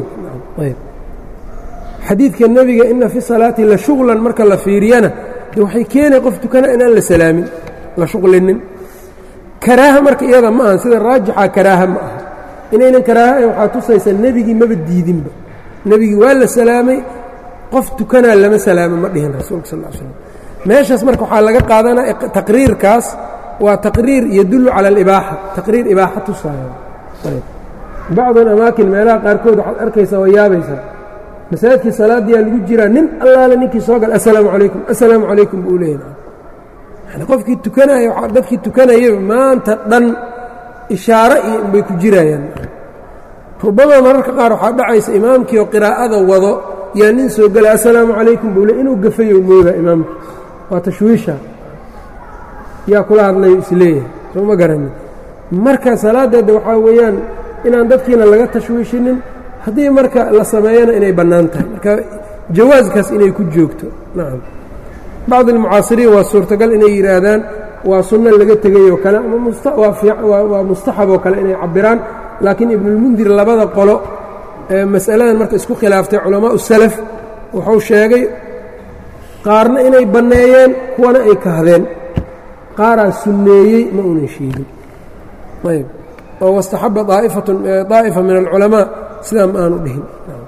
A: xadiidka nebiga ina fi salaati la shuqlan marka la fiiriyana de waxay keenay qof tukana inaan la salaamin la shuqlinin karaaha marka iyada ma aha sida raajixa karaaha ma aha inaynan karaaha waxaa tusaysa nebigii maba diidinba nebigii waa la salaamay qof tukanaa lama salaamo ma dhihin rasuulka sal l slam meeshaas marka waxaa laga qaadanaya taqriirkaas waa taqriir yadullu cala alibaaxa taqriir ibaaxa tusaayo bacd alamaakin meelaha qaarkood waxaad arkaysaa waa yaabaysaa masaajidkii salaadiyaa lagu jiraa nin allaale ninkii soo gal assalaamu calaykum assalaamu calaykum buu leeyahay yani qofkii tukanaya dadkii tukanayaba maanta dhan ishaaro iyo inbay ku jirayaan rubama mararka qaar waxaa dhacaysa imaamkii oo qiraa'ada wado yaa nin soo gala assalaamu calaykum buu le inuu gafayo moodaa imaamka waa tashwiisha yaa kula hadlayo isleeyahay soo ma garanin marka salaadeeda waxaa weeyaan inaan dadkiina laga tashwiishinin haddii marka la sameeyana inay bannaan tahay marka jawaaskaas inay ku joogto nacam bacd almucaasiriin waa suurtagal inay yidhaahdaan waa sunno laga tegayoo kale ama waa mustaxab oo kale inay cabiraan laakiin ibnulmundir labada qolo ee mas'aladan marka isku khilaaftay culamaau salaf wuxuu sheegay qaarna inay banneeyeen kuwana ay kahdeen qaaraa sunneeyey ma unan sheegin ayb oo wastaxaba aa'ifatun daa'ifa min alculamaa sidaa ma aanu dhihin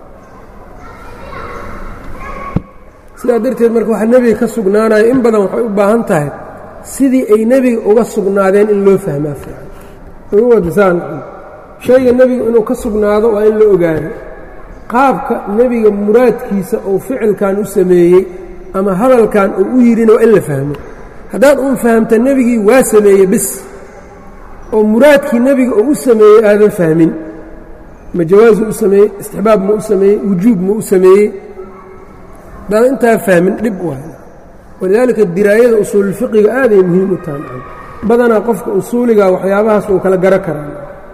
A: sidaa darteed marka waxaa nebiga ka sugnaanayo in badan waxay u baahan tahay sidii ay nebiga uga sugnaadeen in loo fahmaa fiican ugu wadasaan shayga nebiga inuu ka sugnaado waa in la ogaado qaabka nebiga muraadkiisa uu ficilkan u sameeyey ama hadalkan uu u yidhina waa in la fahmo haddaad uun fahamta nebigii waa sameeyey bis oo muraadkii nebiga uu u sameeyey aadan fahmin ma jawaazu u sameeyey istixbaab ma u sameeyey wujuub ma u sameeyey haddaadan intaa fahmin dhib waay walidaalika diraayada usuululfiqiga aaday muhiim u tahay badanaa qofka usuuliga waxyaabahaas uu kala garo karaa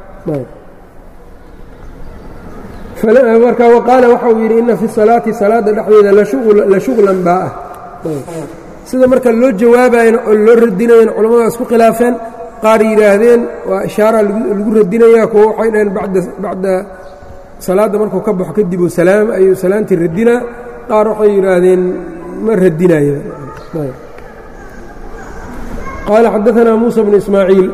A: marka waqaala waxa uu yidhi ina fi salaati salaadda dhexdeeda la shuqlan baa ah sida marka loo jawaabayana oo loo radinayana culamada isku khilaafeen qaar yidhaahdeen waa ishaara lagu radinaya kuwo waxay dhaheen bacda salaadda markuu ka baxo kadib salaam ayuu salaantii radinaa qaar waxay yidhaahdeen ma radinayo qaala xadaanaa muusa bnu ismaaciil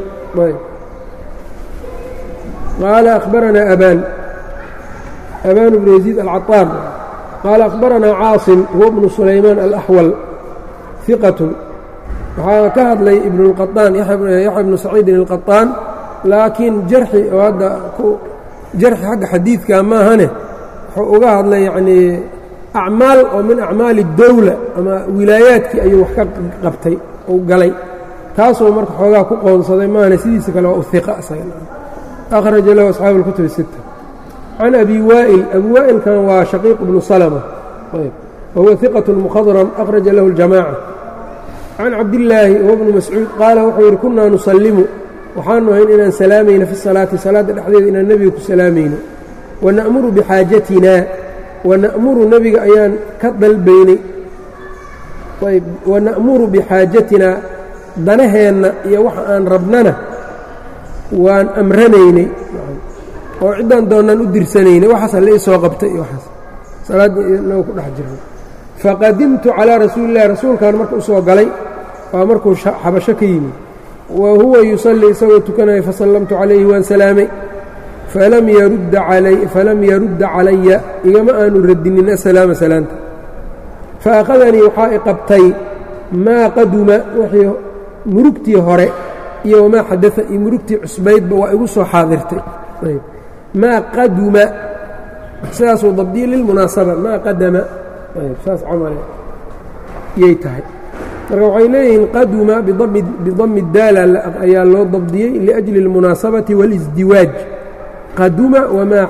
A: qaala akhbaranaa abaan abaan bnu yaziid alcaطaar qaala akhbaranaa caasim huwa bnu sulaymaan alaxwal hiqatun waxaa ka hadlay ibnu اlqaطaan yaxya bnu saciidin اlqaطaan laakiin jarxi oo hadda jarxi xagga xadiidka maahane wuxuu uga hadlay yacnii acmaal oo min acmaali اdowla ama wilaayaadkii ayuu wax ka qabtay uu galay taasuu marka xoogaa ku qoonsaday maahane sidiisa kale waa u hiqa akhraja lahu asxaabu اlkutub الsita can abi waa'il abi waa'ilkan waa shaqiiq bnu salma wahuwa hiqaة mukhadram akhraja lahu اljamaaca can cabdillaahi huwa bnu mascuud qaala wuxuu yidhi kunaa nusallimu waxaanu ahayn inaan salaamayno fi salaati salaadda dhexdeeda inaan nebiga ku salaamayno wana'muru bixaajatinaa wana'muru nebiga ayaan ka dalbaynay ayb wana'muru bixaajatinaa danaheenna iyo waxa aan rabnana waan amranaynay oo ciddaan doonnaan u dirsanaynay waxaasa la ii soo qabtay iyo waxaas salaaddii inagu ku dhex jirnay faqadimtu calaa rasuuli illahi rasuulkan marka u soo galay waa markuu xabasho ka yimid wa huwa yusallii isagoo tukanaya fasallamtu calayhi waan salaamay falam yarudda calaya igama aanu radinin asalaama salaanta faأkhadanii waxaa i qabtay maa qaduma wixii murugtii hore iyo wamaa xadaa iyo murugtii cusbaydba waa igu soo xaadirtay maa qaduma sidaasuu dabdiyey lilmunaasaba maa qadama saas camale yay tahay marka waxay leeyihiin qaduma bidami daala ayaa loo dabdiyey liأjli اlmunaasabati wاlisdiwaaj qaduma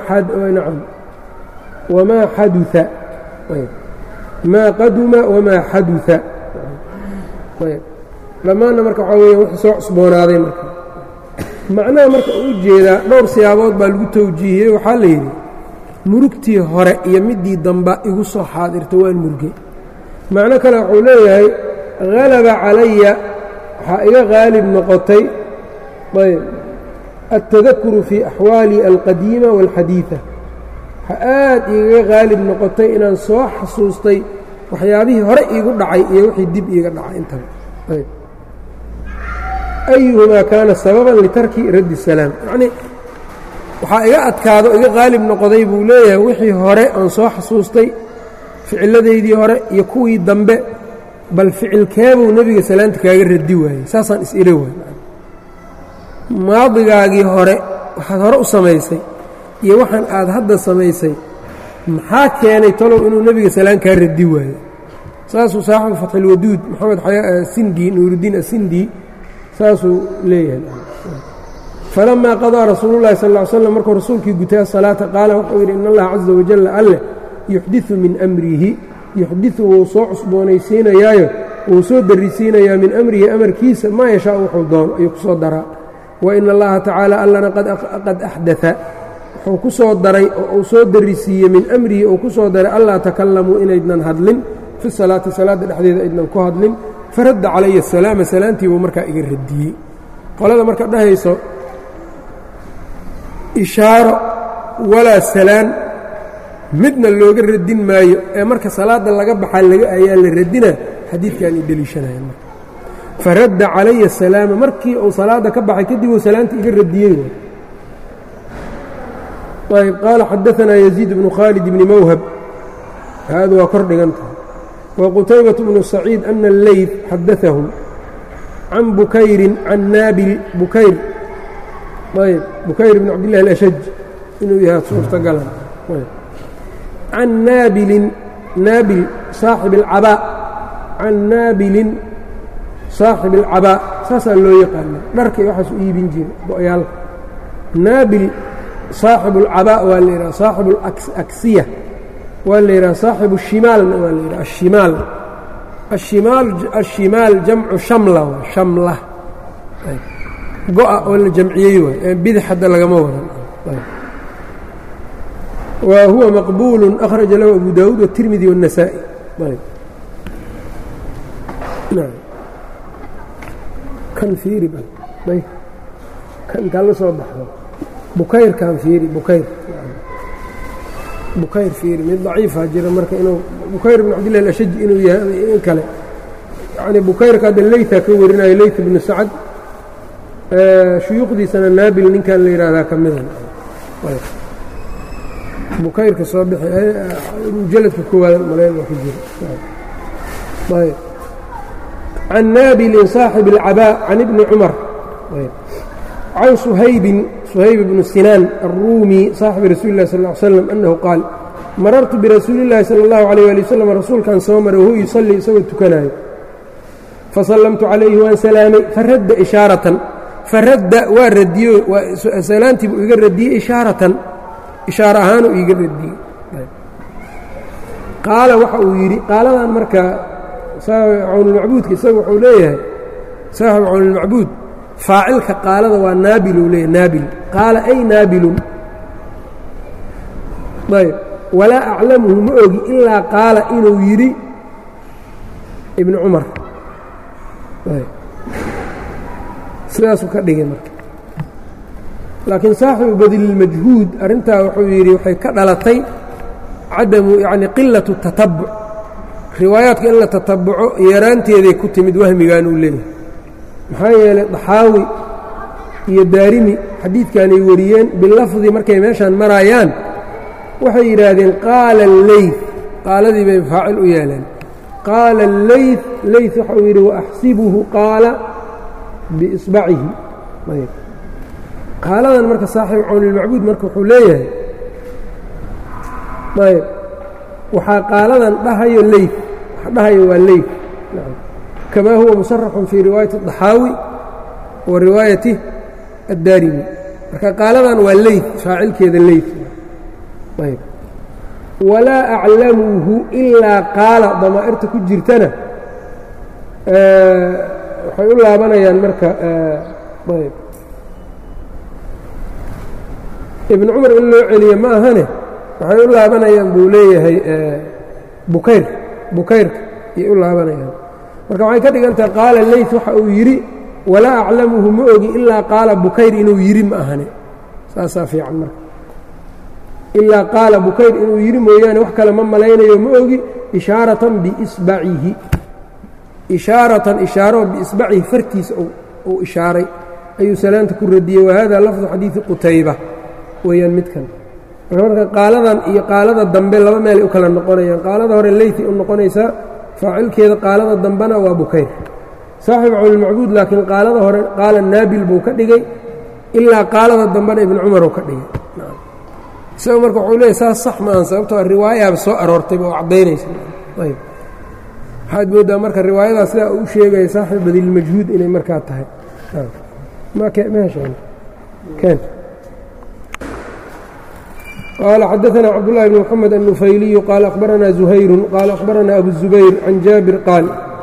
A: wamaa xadua maa qaduma wamaa xaduثa dhammaanna marka waxaa weya wx soo cusboonaaday marka macnaha marka u jeedaa dhowr siyaabood baa lagu tawjiihiyey waxaa la yidhi murugtii hore iyo midii damba igu soo xaadirta waan murgay macno kale wuxuu leeyahay halaba calaya waxaa iga qaalib noqotay ayb altadakuru fii axwaali alqadiima wاlxadiiثa waxaa aad igaga qaalib noqotay inaan soo xasuustay waxyaabihii hore iigu dhacay iyo wixii dib iiga dhacay intaba ayb ayuhumaa kaana sababan litarki raddi الsalaam yacnii waxaa iga adkaado iga qaalib noqday buu leeyahay wixii hore aan soo xasuustay ficilladeydii hore iyo kuwii dambe bal ficilkeebuu nebiga salaanta kaaga radi waayey saasaan is-ila waay maadigaagii hore waxaad hore u samaysay iyo waxaan aad hadda samaysay maxaa keenay talow inuu nebiga salaan kaa radi waayo saasuu saaxibu fatxilwaduud moxamed sindi nuuruddiin asindi saasuu leeyahay falamaa qadaa rasuulu llahi sal ll ly slam markuu rasuulkii gutay asalaata qaala wuxuu yidhi in allaha caza wajalla alleh yuxdiثu min amrihi yuxdiثu wuu soo cusboonaysiinayaayo wuu soo darrisiinayaa min amrihi amarkiisa maa yashaa wuxuu doono ayuu ku soo daraa wa in allaha tacaala allana qad axdaa wuxuu ku soo daray oo uu soo darrisiiyey min amrihi uu ku soo daray allaa takallamuu inaydnan hadlin fi salaati salaadda dhexdeeda aydnan ku hadlin faradda calaya asalaama salaantii buu markaa iga radiyey qolada marka dhahayso ishaaro walaa salaan midna looga radin maayo ee marka salaadda laga baxaa laga ayaa la radina xadiidkan i deliishanaya marka faradda calaya asalaama markii uu salaadda ka baxay kadib uu salaanta iga radiyey ayb qaala xadaanaa yaziid bnu khaalid bni mawhab haada waa kor dhigan tahay wa qutaybaة bnu saciid ana alleyt xadaahum can bukayrin can naabil bukayr ayb bukayr bn cabdillahi alashaj inuu yahay suurtagalan can naabilin naabil saaxib alcabaa can naabilin saaxib alcabaa saasaa loo yaqaana dharkay waxaas u iibin jira go-yaalka naabil saaxibu alcabaa waa la yidhaha saaxibu alaksiya waa la yidhaha saaxibu shimaalna waa la yidhaha ashimaal ashimaal ashimaal jamcu shamla waa shamla go-a oo la jamciyey waay ee bidix hadda lagama wadan wa huwa maqbuul akhraja lahu abu daawuud wالtirmidi والنasaaئي kan fiiri kan intaa la soo baxdo bukayrkan fiiri bukayr bukayr fiiri mid daciifa jira marka inuu bukayr bn cabdillahi alashaj inuu yahay in kale yacni bukayrka hadda leyta ka warinayo leyt ibnu sacad shuyuukhdiisana naabil ninkan la yidhaahdaa ka mida bukayrka soo bixi mujaladka koowaad malayn waa ku jira ayb can naabilin saaxib اlcabaa can ibni cumar can suhaybin suhayb bnu sinaan الruumi saaxibi rasuuli اlah sal ا ly slam annahu qaal marartu birasuuli اllahi salى اllahu عalيyه ali wasalam rasuulkan soo maray wahuwa yusallii isagoo tukanayo fasallamtu calayhi waan salaamay faradda ishaaratan faradda waa radiyo salaantii buu iga radiyey ishaaratan ishaaro ahaanuu iiga radiyey qaala waxa uu yidhi qaaladan marka cawnulmacbuudka isaga wuxuu leeyahay saaxibu cawnulmacbuud faacilka qaalada waa naabiluu leeyahy naabil qaala ay naabilun ayb walaa aclamuhu ma ogi ilaa qaala inuu yidhi ibnu cumar sidaasuu ka dhigay marka laakiin saaxibu badililmajhuud arrintaa wuxuu yidhi waxay ka dhalatay cadamu yacni qilatu tatabuc riwaayaadka in la tatabuco yaraanteeday ku timid wahmigan uu leeyahay maxaa yeelay daxaawi iyo daarimi xadiidkanay wariyeen bilafdi markay meeshaan maraayaan waxay yidhaahdeen qaala alleyt qaaladii bay faacil u yeeleen qaala alleyt leyt waxa uu yidhi waaxsibuhu qaala biisbacihi ayb qaaladan marka saaxibu cawnilmacbuud marka wuxuu leeyahay ayb waxaa qaaladan dhahayo leyt waxa dhahayo waa leyt kamaa huwa musaraxun fii riwaayati الضaxaawi wa riwaayati addaarimi marka qaaladan waa leyt faacilkeeda leyt ayb walaa aclamuhu ilaa qaala damaa'irta ku jirtana waxay u laabanayaan marka ayb ibnu cumar in loo celiye ma ahane waxay u laabanayaan buu leeyahay bukayr bukayrka ayay u laabanayaan marka waxay ka dhigan tahay qaala leyt waxa uu yidhi walaa aclamuhu ma ogi ilaa qaala bukayr inuu yidhi ma ahane saasaa fiican marka ilaa qaala bukayr inuu yidhi mooyaane wax kale ma malaynayo ma ogi ishaaratan biisbacihi ishaaratan ishaaro biisbacihi fartiisa uu ishaaray ayuu salaanta ku radiyey wahada lafdu xadiidi qutayba weeyaan midkan marka marka qaaladan iyo qaalada dambe laba meelay u kala noqonayaan qaalada hore leyti u noqonaysaa faacilkeeda qaalada dambena waa bukayr saaxibu cawnilmacbuud laakiin qaalada hore qaala naabil buu ka dhigay ilaa qaalada dambena ibnu cumar uu ka dhigay isaga marka wuxuu leeyahy saas sax maahan sababtoo riwaayaaba soo aroortayba oo caddaynaysa ayb waxaad mooddaa marka riwaayadaa sidaa uu sheegaya saaxib badilmajhuud inay markaa tahay mhn qال xdثna cبداللh بن محمد النفyلي qال أخبرna زhayر qال أخبرna أبو الزبير عن jابر qاaل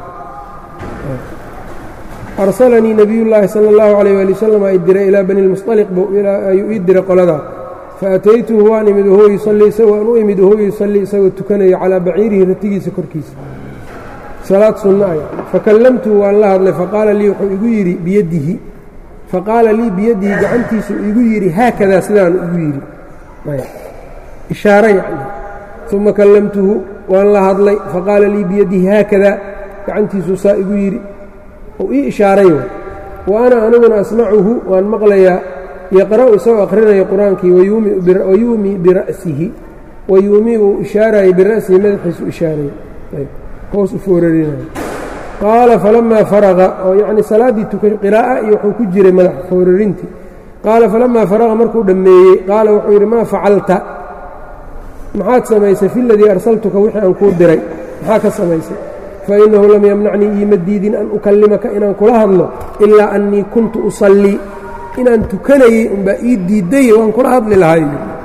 A: أرسلنيi نبي اللahi slى الlه عليه لي وsلم ay diray ilىa bني المصطلق ayuu ii diray qoladaa faأتayتهu waan imid whuwa يuصلي isagoo u imid whuwa يuصلي isagoo tukanayo calىa baciirihi ratigiisa korkiisa salaad sunna ay fakallamtuhu waan la hadlay faqaala lii wuxuu igu yidhi biyadihi faqaala lii biyadihi gacantiisu igu yidhi haakadaa sidaanu igu yidhi ishaare yacni uma kallamtuhu waan la hadlay faqaala lii biyadihi haakadaa gacantiisuu saa igu yidhi uu ii ishaaray wa ana aniguna asmacuhu waan maqlayaa yaqra'u isagoo akhrinayo qur-aankii wayuumii bira'sihi wayuumii uu ishaarayay bira'sihi madaxiisu ishaaraya hoos u foorarinayo qaala falamaa faraqa oo yacni salaaddii tukan qiraa'a iyo wuxuu ku jiray madax foorarintii qaala falamaa faraqa markuu dhammeeyey qaala wuxuu yidhi maa facalta maxaad samaysay fi ladii arsaltuka wixii aan kuu diray maxaa ka samaysay fainnahu lam yamnacnii iima diidin an ukallimaka inaan kula hadlo ilaa annii kuntu usallii inaan tukanayey unbaa ii diidaye waan kula hadli lahay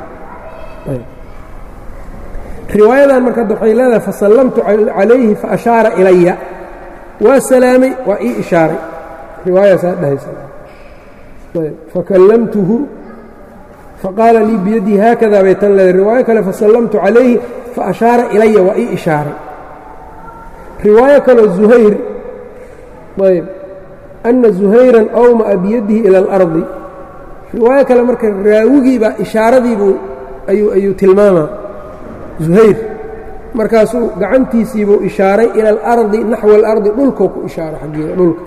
A: riwaayadan marka adda waxay leedahay fasallamtu calayhi faashaara ilaya waa salaamay waa ii ishaaray riwaayaasaa dhahaysa fakallamtuhu faqaala lii biyadii haakada bay tan leedahay riwaayo kale fasallamtu calayhi faashaara ilaya waa ii ishaaray riwaayo kaloo zuhayr ayb ana zuhayran awma'a biyadihi ila alardi riwaayo kale marka raawigii baa ishaaradiibuu ayuu ayuu tilmaamaa zuhayr markaasuu gacantiisiibuu ishaaray ila alardi naxwa alardi dhulkuu ku ishaaray xaggeeda dhulka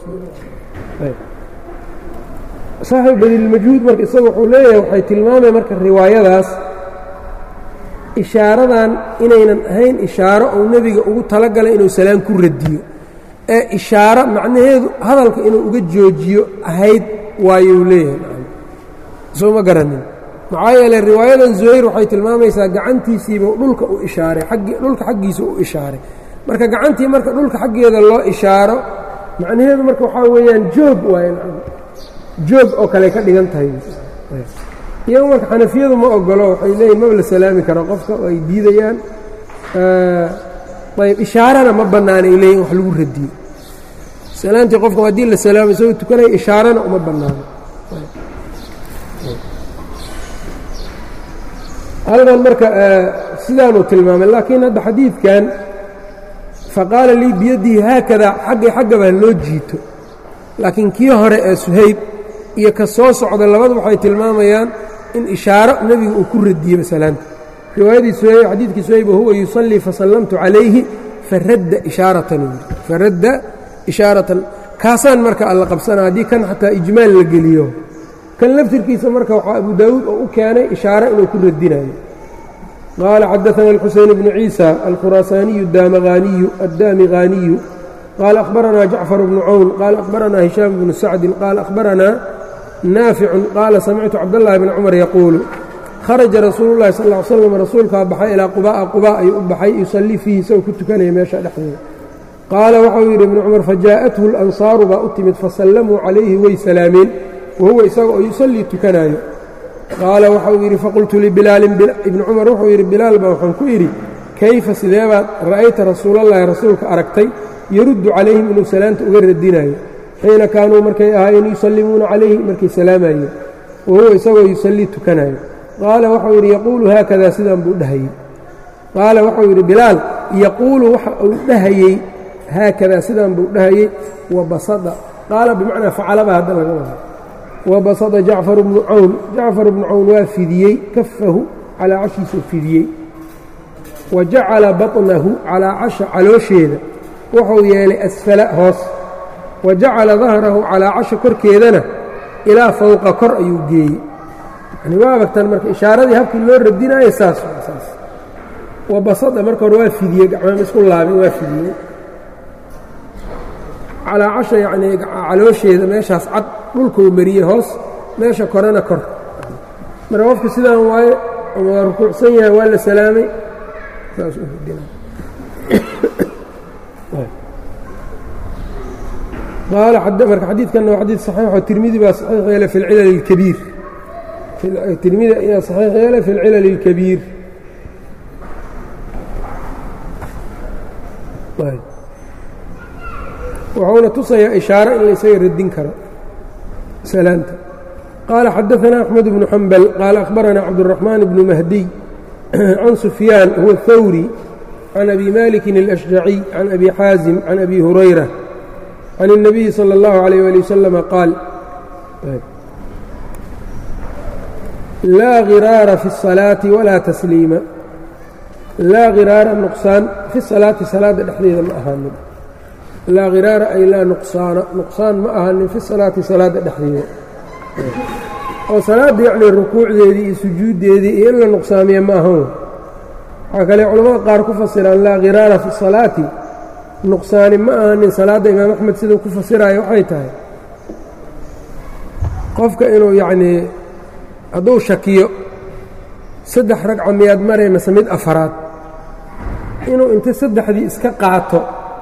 A: saaxiib badilmajhuud marka isaga wuxuu leeyahay waxay tilmaamay marka riwaayadaas ishaaradan inaynan ahayn ishaaro uu nebiga ugu talagalay inuu salaan ku radiyo ee ishaaro macnaheedu hadalka inuu uga joojiyo ahayd waayuu leeyahay soo ma garanin maxaa yeeley riwaayadan zuhayr waxay tilmaamaysaa gacantiisiibuu dhulka u ishaaray dhulka xaggiisa u ishaaray marka gacantii marka dhulka xaggeeda loo ishaaro macnaheedu marka waxaa weeyaan joog waaye joog oo kale ka dhigan tahay iyagu marka xanafiyadu ma ogolo waxay leeyihin maba la salaami karo qofka oo ay diidayaan ayb ishaarana ma bannaana ay leeyihin wax lagu radiyo salaantii qofka haddii la salaamo isagoo tukanaya ishaarana uma bannaano halkan marka sidaanuu tilmaamay laakiin hadda xadiidkan faqaala lii biyadihi haakada xaggay xaggaba loo jiito laakiin kii hore ee suhayb iyo ka soo socda labadu waxay tilmaamayaan in ishaaro nebiga uu ku radiyey masalaanta riwaayadii suhayb xadiidkii suhayb wahuwa yusallii fasallamtu calayhi faradda ishaaratan faradda ishaaratan kaasaan marka alla qabsana haddii kan xataa ijmaal la geliyo kan laftirkiisa marka waxaa abu daawuud oo u keenay ishaaro inuu ku radinayo qaala xadaثana الxuseyn bnu ciisa alkhuraasaaniyu daamaqaaniyu addaamiqaaniyu qaala akhbaranaa jacfar bnu cawn qaala akhbaranaa hishaam bnu sacdin qaala akhbaranaa naaficun qaala samictu cabdاllahi bni cumar yaquulu kharaja rasuulu llahi sal ly slam rasuulkaa baxay ilaa quba'a quba ayuu u baxay yusallii fiihi isagoo ku tukanaya meesha dhexdeeda qaala waxau yidhi ibnu cumar fajaa'athu اlansaaru baa u timid fasallamuu calayhi way salaameen wahuwa isaga oo yusallii tukanaayo qaala waxau yidhi faqultu libilaalin ibni cumar wuxuu yidhi bilaal baa waxaan ku idhi kayfa sideebaad ra'ayta rasuulallahi rasuulka aragtay yaruddu calayhim inuu salaanta uga radinayo xiina kaanuu markay ahaayeen yusallimuuna calayhi markay salaamayeen wahuwa isagoo yusallii tukanayo qaala waxau yidhi yaquulu haakadaa sidaan buu dhahayey qaala waxau yidhi bilaal yaquulu waxa uu dhahayey haakadaa sidaan buu dhahayey wa basada qaala bimacnaa facalaba hadda laga wada wabasada jacfar bnu cawn jacfar bnu cawn waa fidiyey kafahu calaa cashiisuu fidiyey wa jacala baطnahu calaa casha caloosheeda wuxuu yeelay asfala hoos wa jacala dahrahu calaa casha korkeedana ilaa fowqa kor ayuu geeyey yani waa abagtan marka ishaaradii habkii loo radinaayo saas saas wabasada marka hore waa fidiyey gacmaama isku laabin waa fidiyey calaa casha yacnii caloosheeda meeshaas cad dhulkuu mariyey hoos meesha korena kor marka qofka sidaan waaye ama waa rukuucsan yahay waa la salaamay qaala marka xadiidkanna waa xadiid saxiixo tirmidi baa saxiix yeelay fi اlcilal اlkabiir tirmidi ayaa saxiix yeelay fi اlcilal اlkabiir wuxuuna tusayaa ishaaro in la isaga radin karo salaanta qaala xadaثana أxmed bnu xambal qaala akhbarana cabdالرaxmaan bnu mahdiy can sufyaan huwa الthawri can abi maliki الأshjaciy can abi xaazim can abi hurayra can الnabiyi salى اllahu عalيyه ali waslama qaal laa hiraara fi الصalaaةi walaa tasliima laa hiraara nuqsaan fi salaati salaadda dhexdeeda ma ahaanin laa khiraara ay laa nuqsaana nuqsaan ma ahanin fi salaati salaadda dhexdeeda oo salaadda yacnii rukuucdeedii iyo sujuuddeedii iyo in la nuqsaamiya ma ahan waxaa kale culamada qaar ku fasiraan laa khiraara fi salaati nuqsaani ma ahanin salaadda imaam axmed siduu ku fasiraayo waxay tahay qofka inuu yacnii hadduu shakiyo saddex ragca miyaad maray mase mid afaraad inuu inta saddexdii iska qaato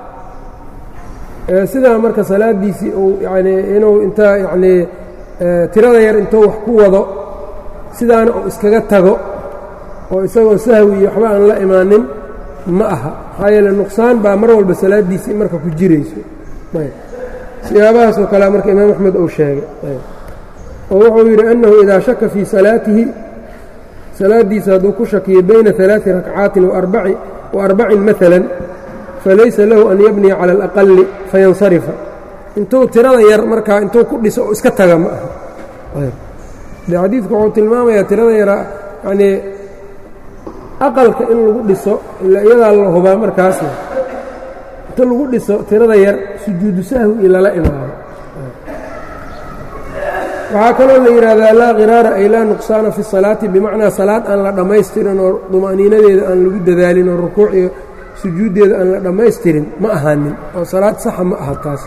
A: sidaa marka salaaddiisii uu yanii inuu inta yacnii tirada yar intuu wax ku wado sidaana uu iskaga tago oo isagoo sahwi iyo waxba aan la imaanin ma aha maxaa yeele nuqsaan baa mar walba salaaddiisii marka ku jirayso siyaabahaasoo kalea marka imaam axmed uu sheegay oo wuxuu yidhi annahu idaa shaka fii salaatihi salaaddiisa hadduu ku shakiyo bayna ثalaaثi rakcaatin wa arbacin maala falaysa lahu an yabniya cala alaqali fayansarifa intuu tirada yar markaa intuu ku dhiso oo iska taga ma aha de xadiidku wuxuu tilmaamayaa tirada yara yanii aqalka in lagu dhiso ila iyadaa la hubaa markaasna inta lagu dhiso tirada yar sujuudu sahwi iyo lala imaado waxaa kaloo la yidhaahdaa laa khiraara ay laa nuqsaana fi salaati bimacnaa salaad aan la dhammaystirin oo duma'niinadeeda aan lagu dadaalin oo rukuuc iyo sujuuddeeda aan la dhammaystirin ma ahaanin oo salaad saxa ma aha taas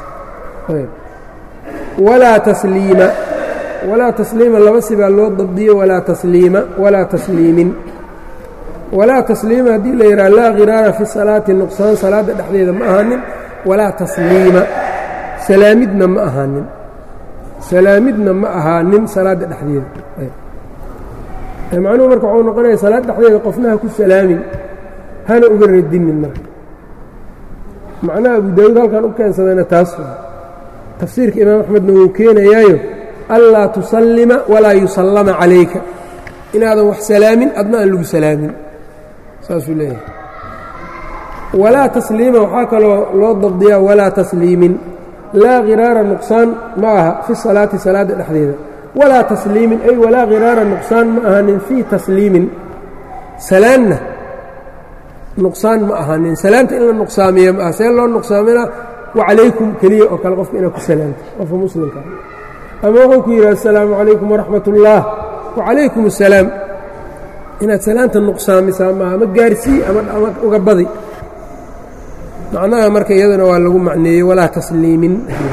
A: walaa tasliima walaa tasliima laba sibaa loo dabdiyo walaa tasliima walaa tasliimin walaa tasliima haddii la yidhaha laa khiraara fi salaati nuqsaan salaadda dhexdeeda ma ahaanin walaa tasliima salaamidna ma ahaanin salaamidna ma ahaanin salaadda dhexdeeda macnuhu marka waxuu noqonaya salaad dhexdeeda qofnaha ku salaamin hana uga radinin marka macnaha abu daawuud halkan u keensadayna taas tafsiirka imaam axmedna wuu keenayaayo anlaa tusallima walaa yusallama calayka inaadan wax salaamin adna aan lagu salaamin saasuu leeyahay walaa tasliima waxaa kaloo loo dabdiyaa walaa tasliimin laa khiraara nuqsaan ma aha fi salaati salaadda dhexdeeda walaa tasliimin ay walaa khiraara nuqsaan ma ahanin fii tasliimin salaanna nuqsaan ma ahanin salaanta in la nuqsaamiya ma aha see loo nuqsaamina wacalaykum keliya oo kale qofka inaad ku salaamto qofka muslimka ama wuxuu ku yidhi assalaamu calaykum waraxmat ullaah wacalaykum assalaam inaad salaanta nuqsaamisaa maaha ama gaarsii ama uga badi macnaha marka iyaduna waa lagu macneeyey walaa tasliimin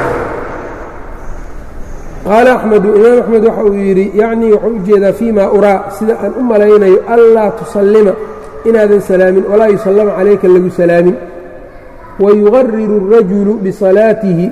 A: qaala axmedu imaam axmed waxa uu yidhi yacnii wuxuu u jeedaa fii ma uraa sida aan u malaynayo anlaa tusallima inaadan salaamin walaa yusallama calayka lagu salaamin wayuqariru الrajulu bisalaatihi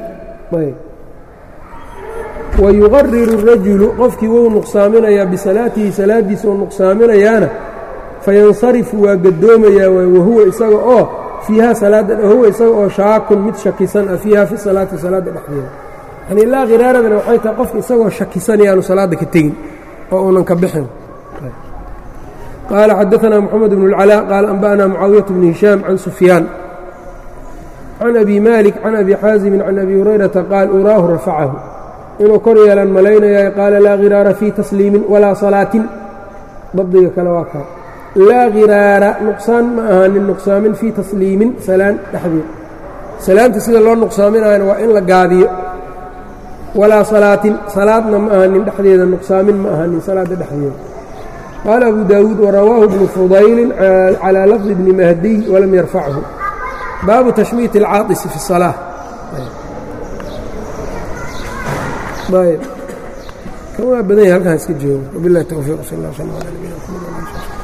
A: wayuqariru الrajulu qofkii wuu nuqsaaminayaa bisalaatihi salaaddiisa uu nuqsaaminayaana fayansarifu waa gadoomayaa wahuwa isaga oo fiiha salaada wahuwa isaga oo shaakun mid shakisan ah fiiha fi salaati salaadda dhexdeeda yani laa khiraaradana waxay tahay qofka isagoo shakisan yaanu salaadda ka tegin oo uunan ka bixin qaala xadaثna moxamed bn اlcalaa qaala anba'na mucaawiyaة bn hishaam can sufyaan can abi malik can abi xaasimin can abi hurayrata qaal uraahu rafacahu inuu kor yeelaan malaynayaa qaala laa khiraara fii tasliimin walaa salaatin dabdiga kale waa kaa laa khiraara nuqsaan ma ahaanin nuqsaamin fii tasliimin salaan dhexdeed salaanta sida loo nuqsaaminayana waa in la gaadiyo walaa salaatin salaadna ma ahanin dhexdeeda nuqsaamin ma ahanin salaadda dhexdeeda qaala abu daawuud warawaahu bnu fudaylin calaa lafdi bni mahdiy walam yarfachu baabu tashmiit اlcaadisi fi الsalaaة kan waa badan yahay halkaan iska joogo wabilahi towfiiq sal اllah slm alى nabiyina mxamed